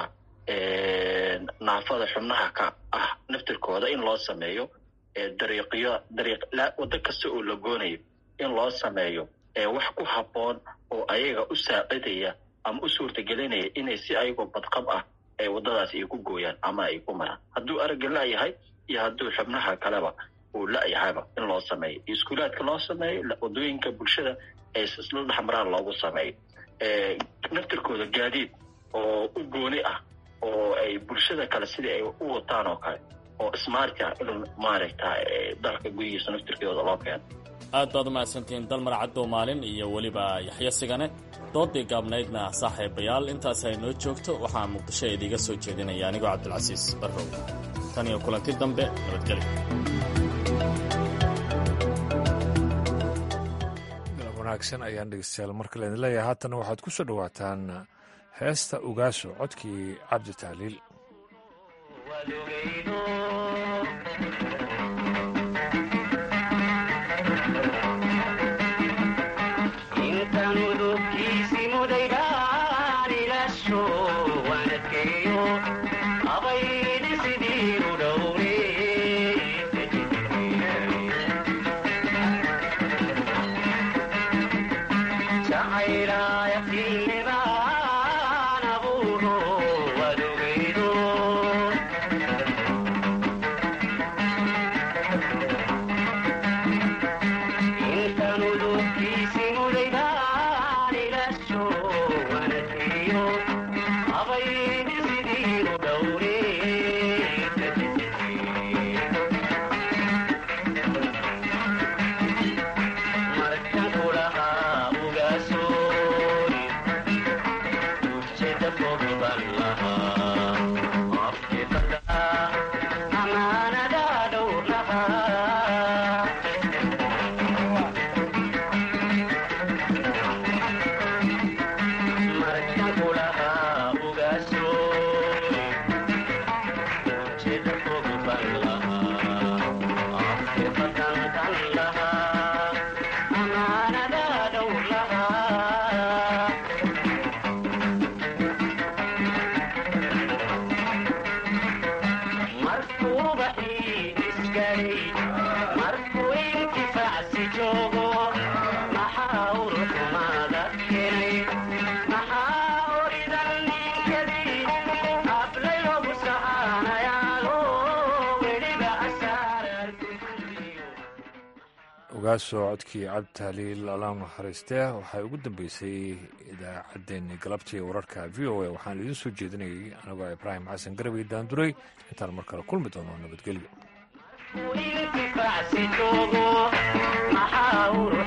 naafada xubnaha ka ah naftirkooda in loo sameeyo dariiqyo dariiq waddo kasta oo la goonayo in loo sameeyo wax ku habboon oo ayaga u saacidaya ama u suurtagelinaya inay si ayagoo badqab ah ay waddadaas ay ku gooyaan ama ay ku maraan hadduu aragga la-yahay iyo hadduu xubnaha kaleba uu la-yahayba in loo sameeyo iskuulaadka loo sameeyo waddooyinka bulshada ay isla dhexmaraan loogu sameeyo naftirkooda gaadiid oo u gooni ah oo ay bulshada kale sidii ay u wataan oo kale oo smartka in maaragta dalka gudihiisa naftirkooda loo keeno
aad baad umahadsantihiin dalmar caddow maalin iyo weliba yaxyo sigane doodii gaabnaydna saaxiibayaal intaas ay noo joogto waxaa muqdisho idiiga soo jeedinaya anigoo cabdilcasiis barrow tan iyo kulanti dambe nabadgelyo
wanaagsan ayaan dhegeystayaal marka laydin leeyahay haatana waxaad ku soo dhowaataan heesta ugaaso codkii cabdi tahliil ogaaso codkii cabdi tahliil allah naxariistee waxay ugu dambeysay idaacaddeenni galabtii wararka v o a waxaan idiin soo jeedinayay anigoo ibraahim xasan garabay daanduray intaan mar kale kulmi doono nabadgelyo
maxaa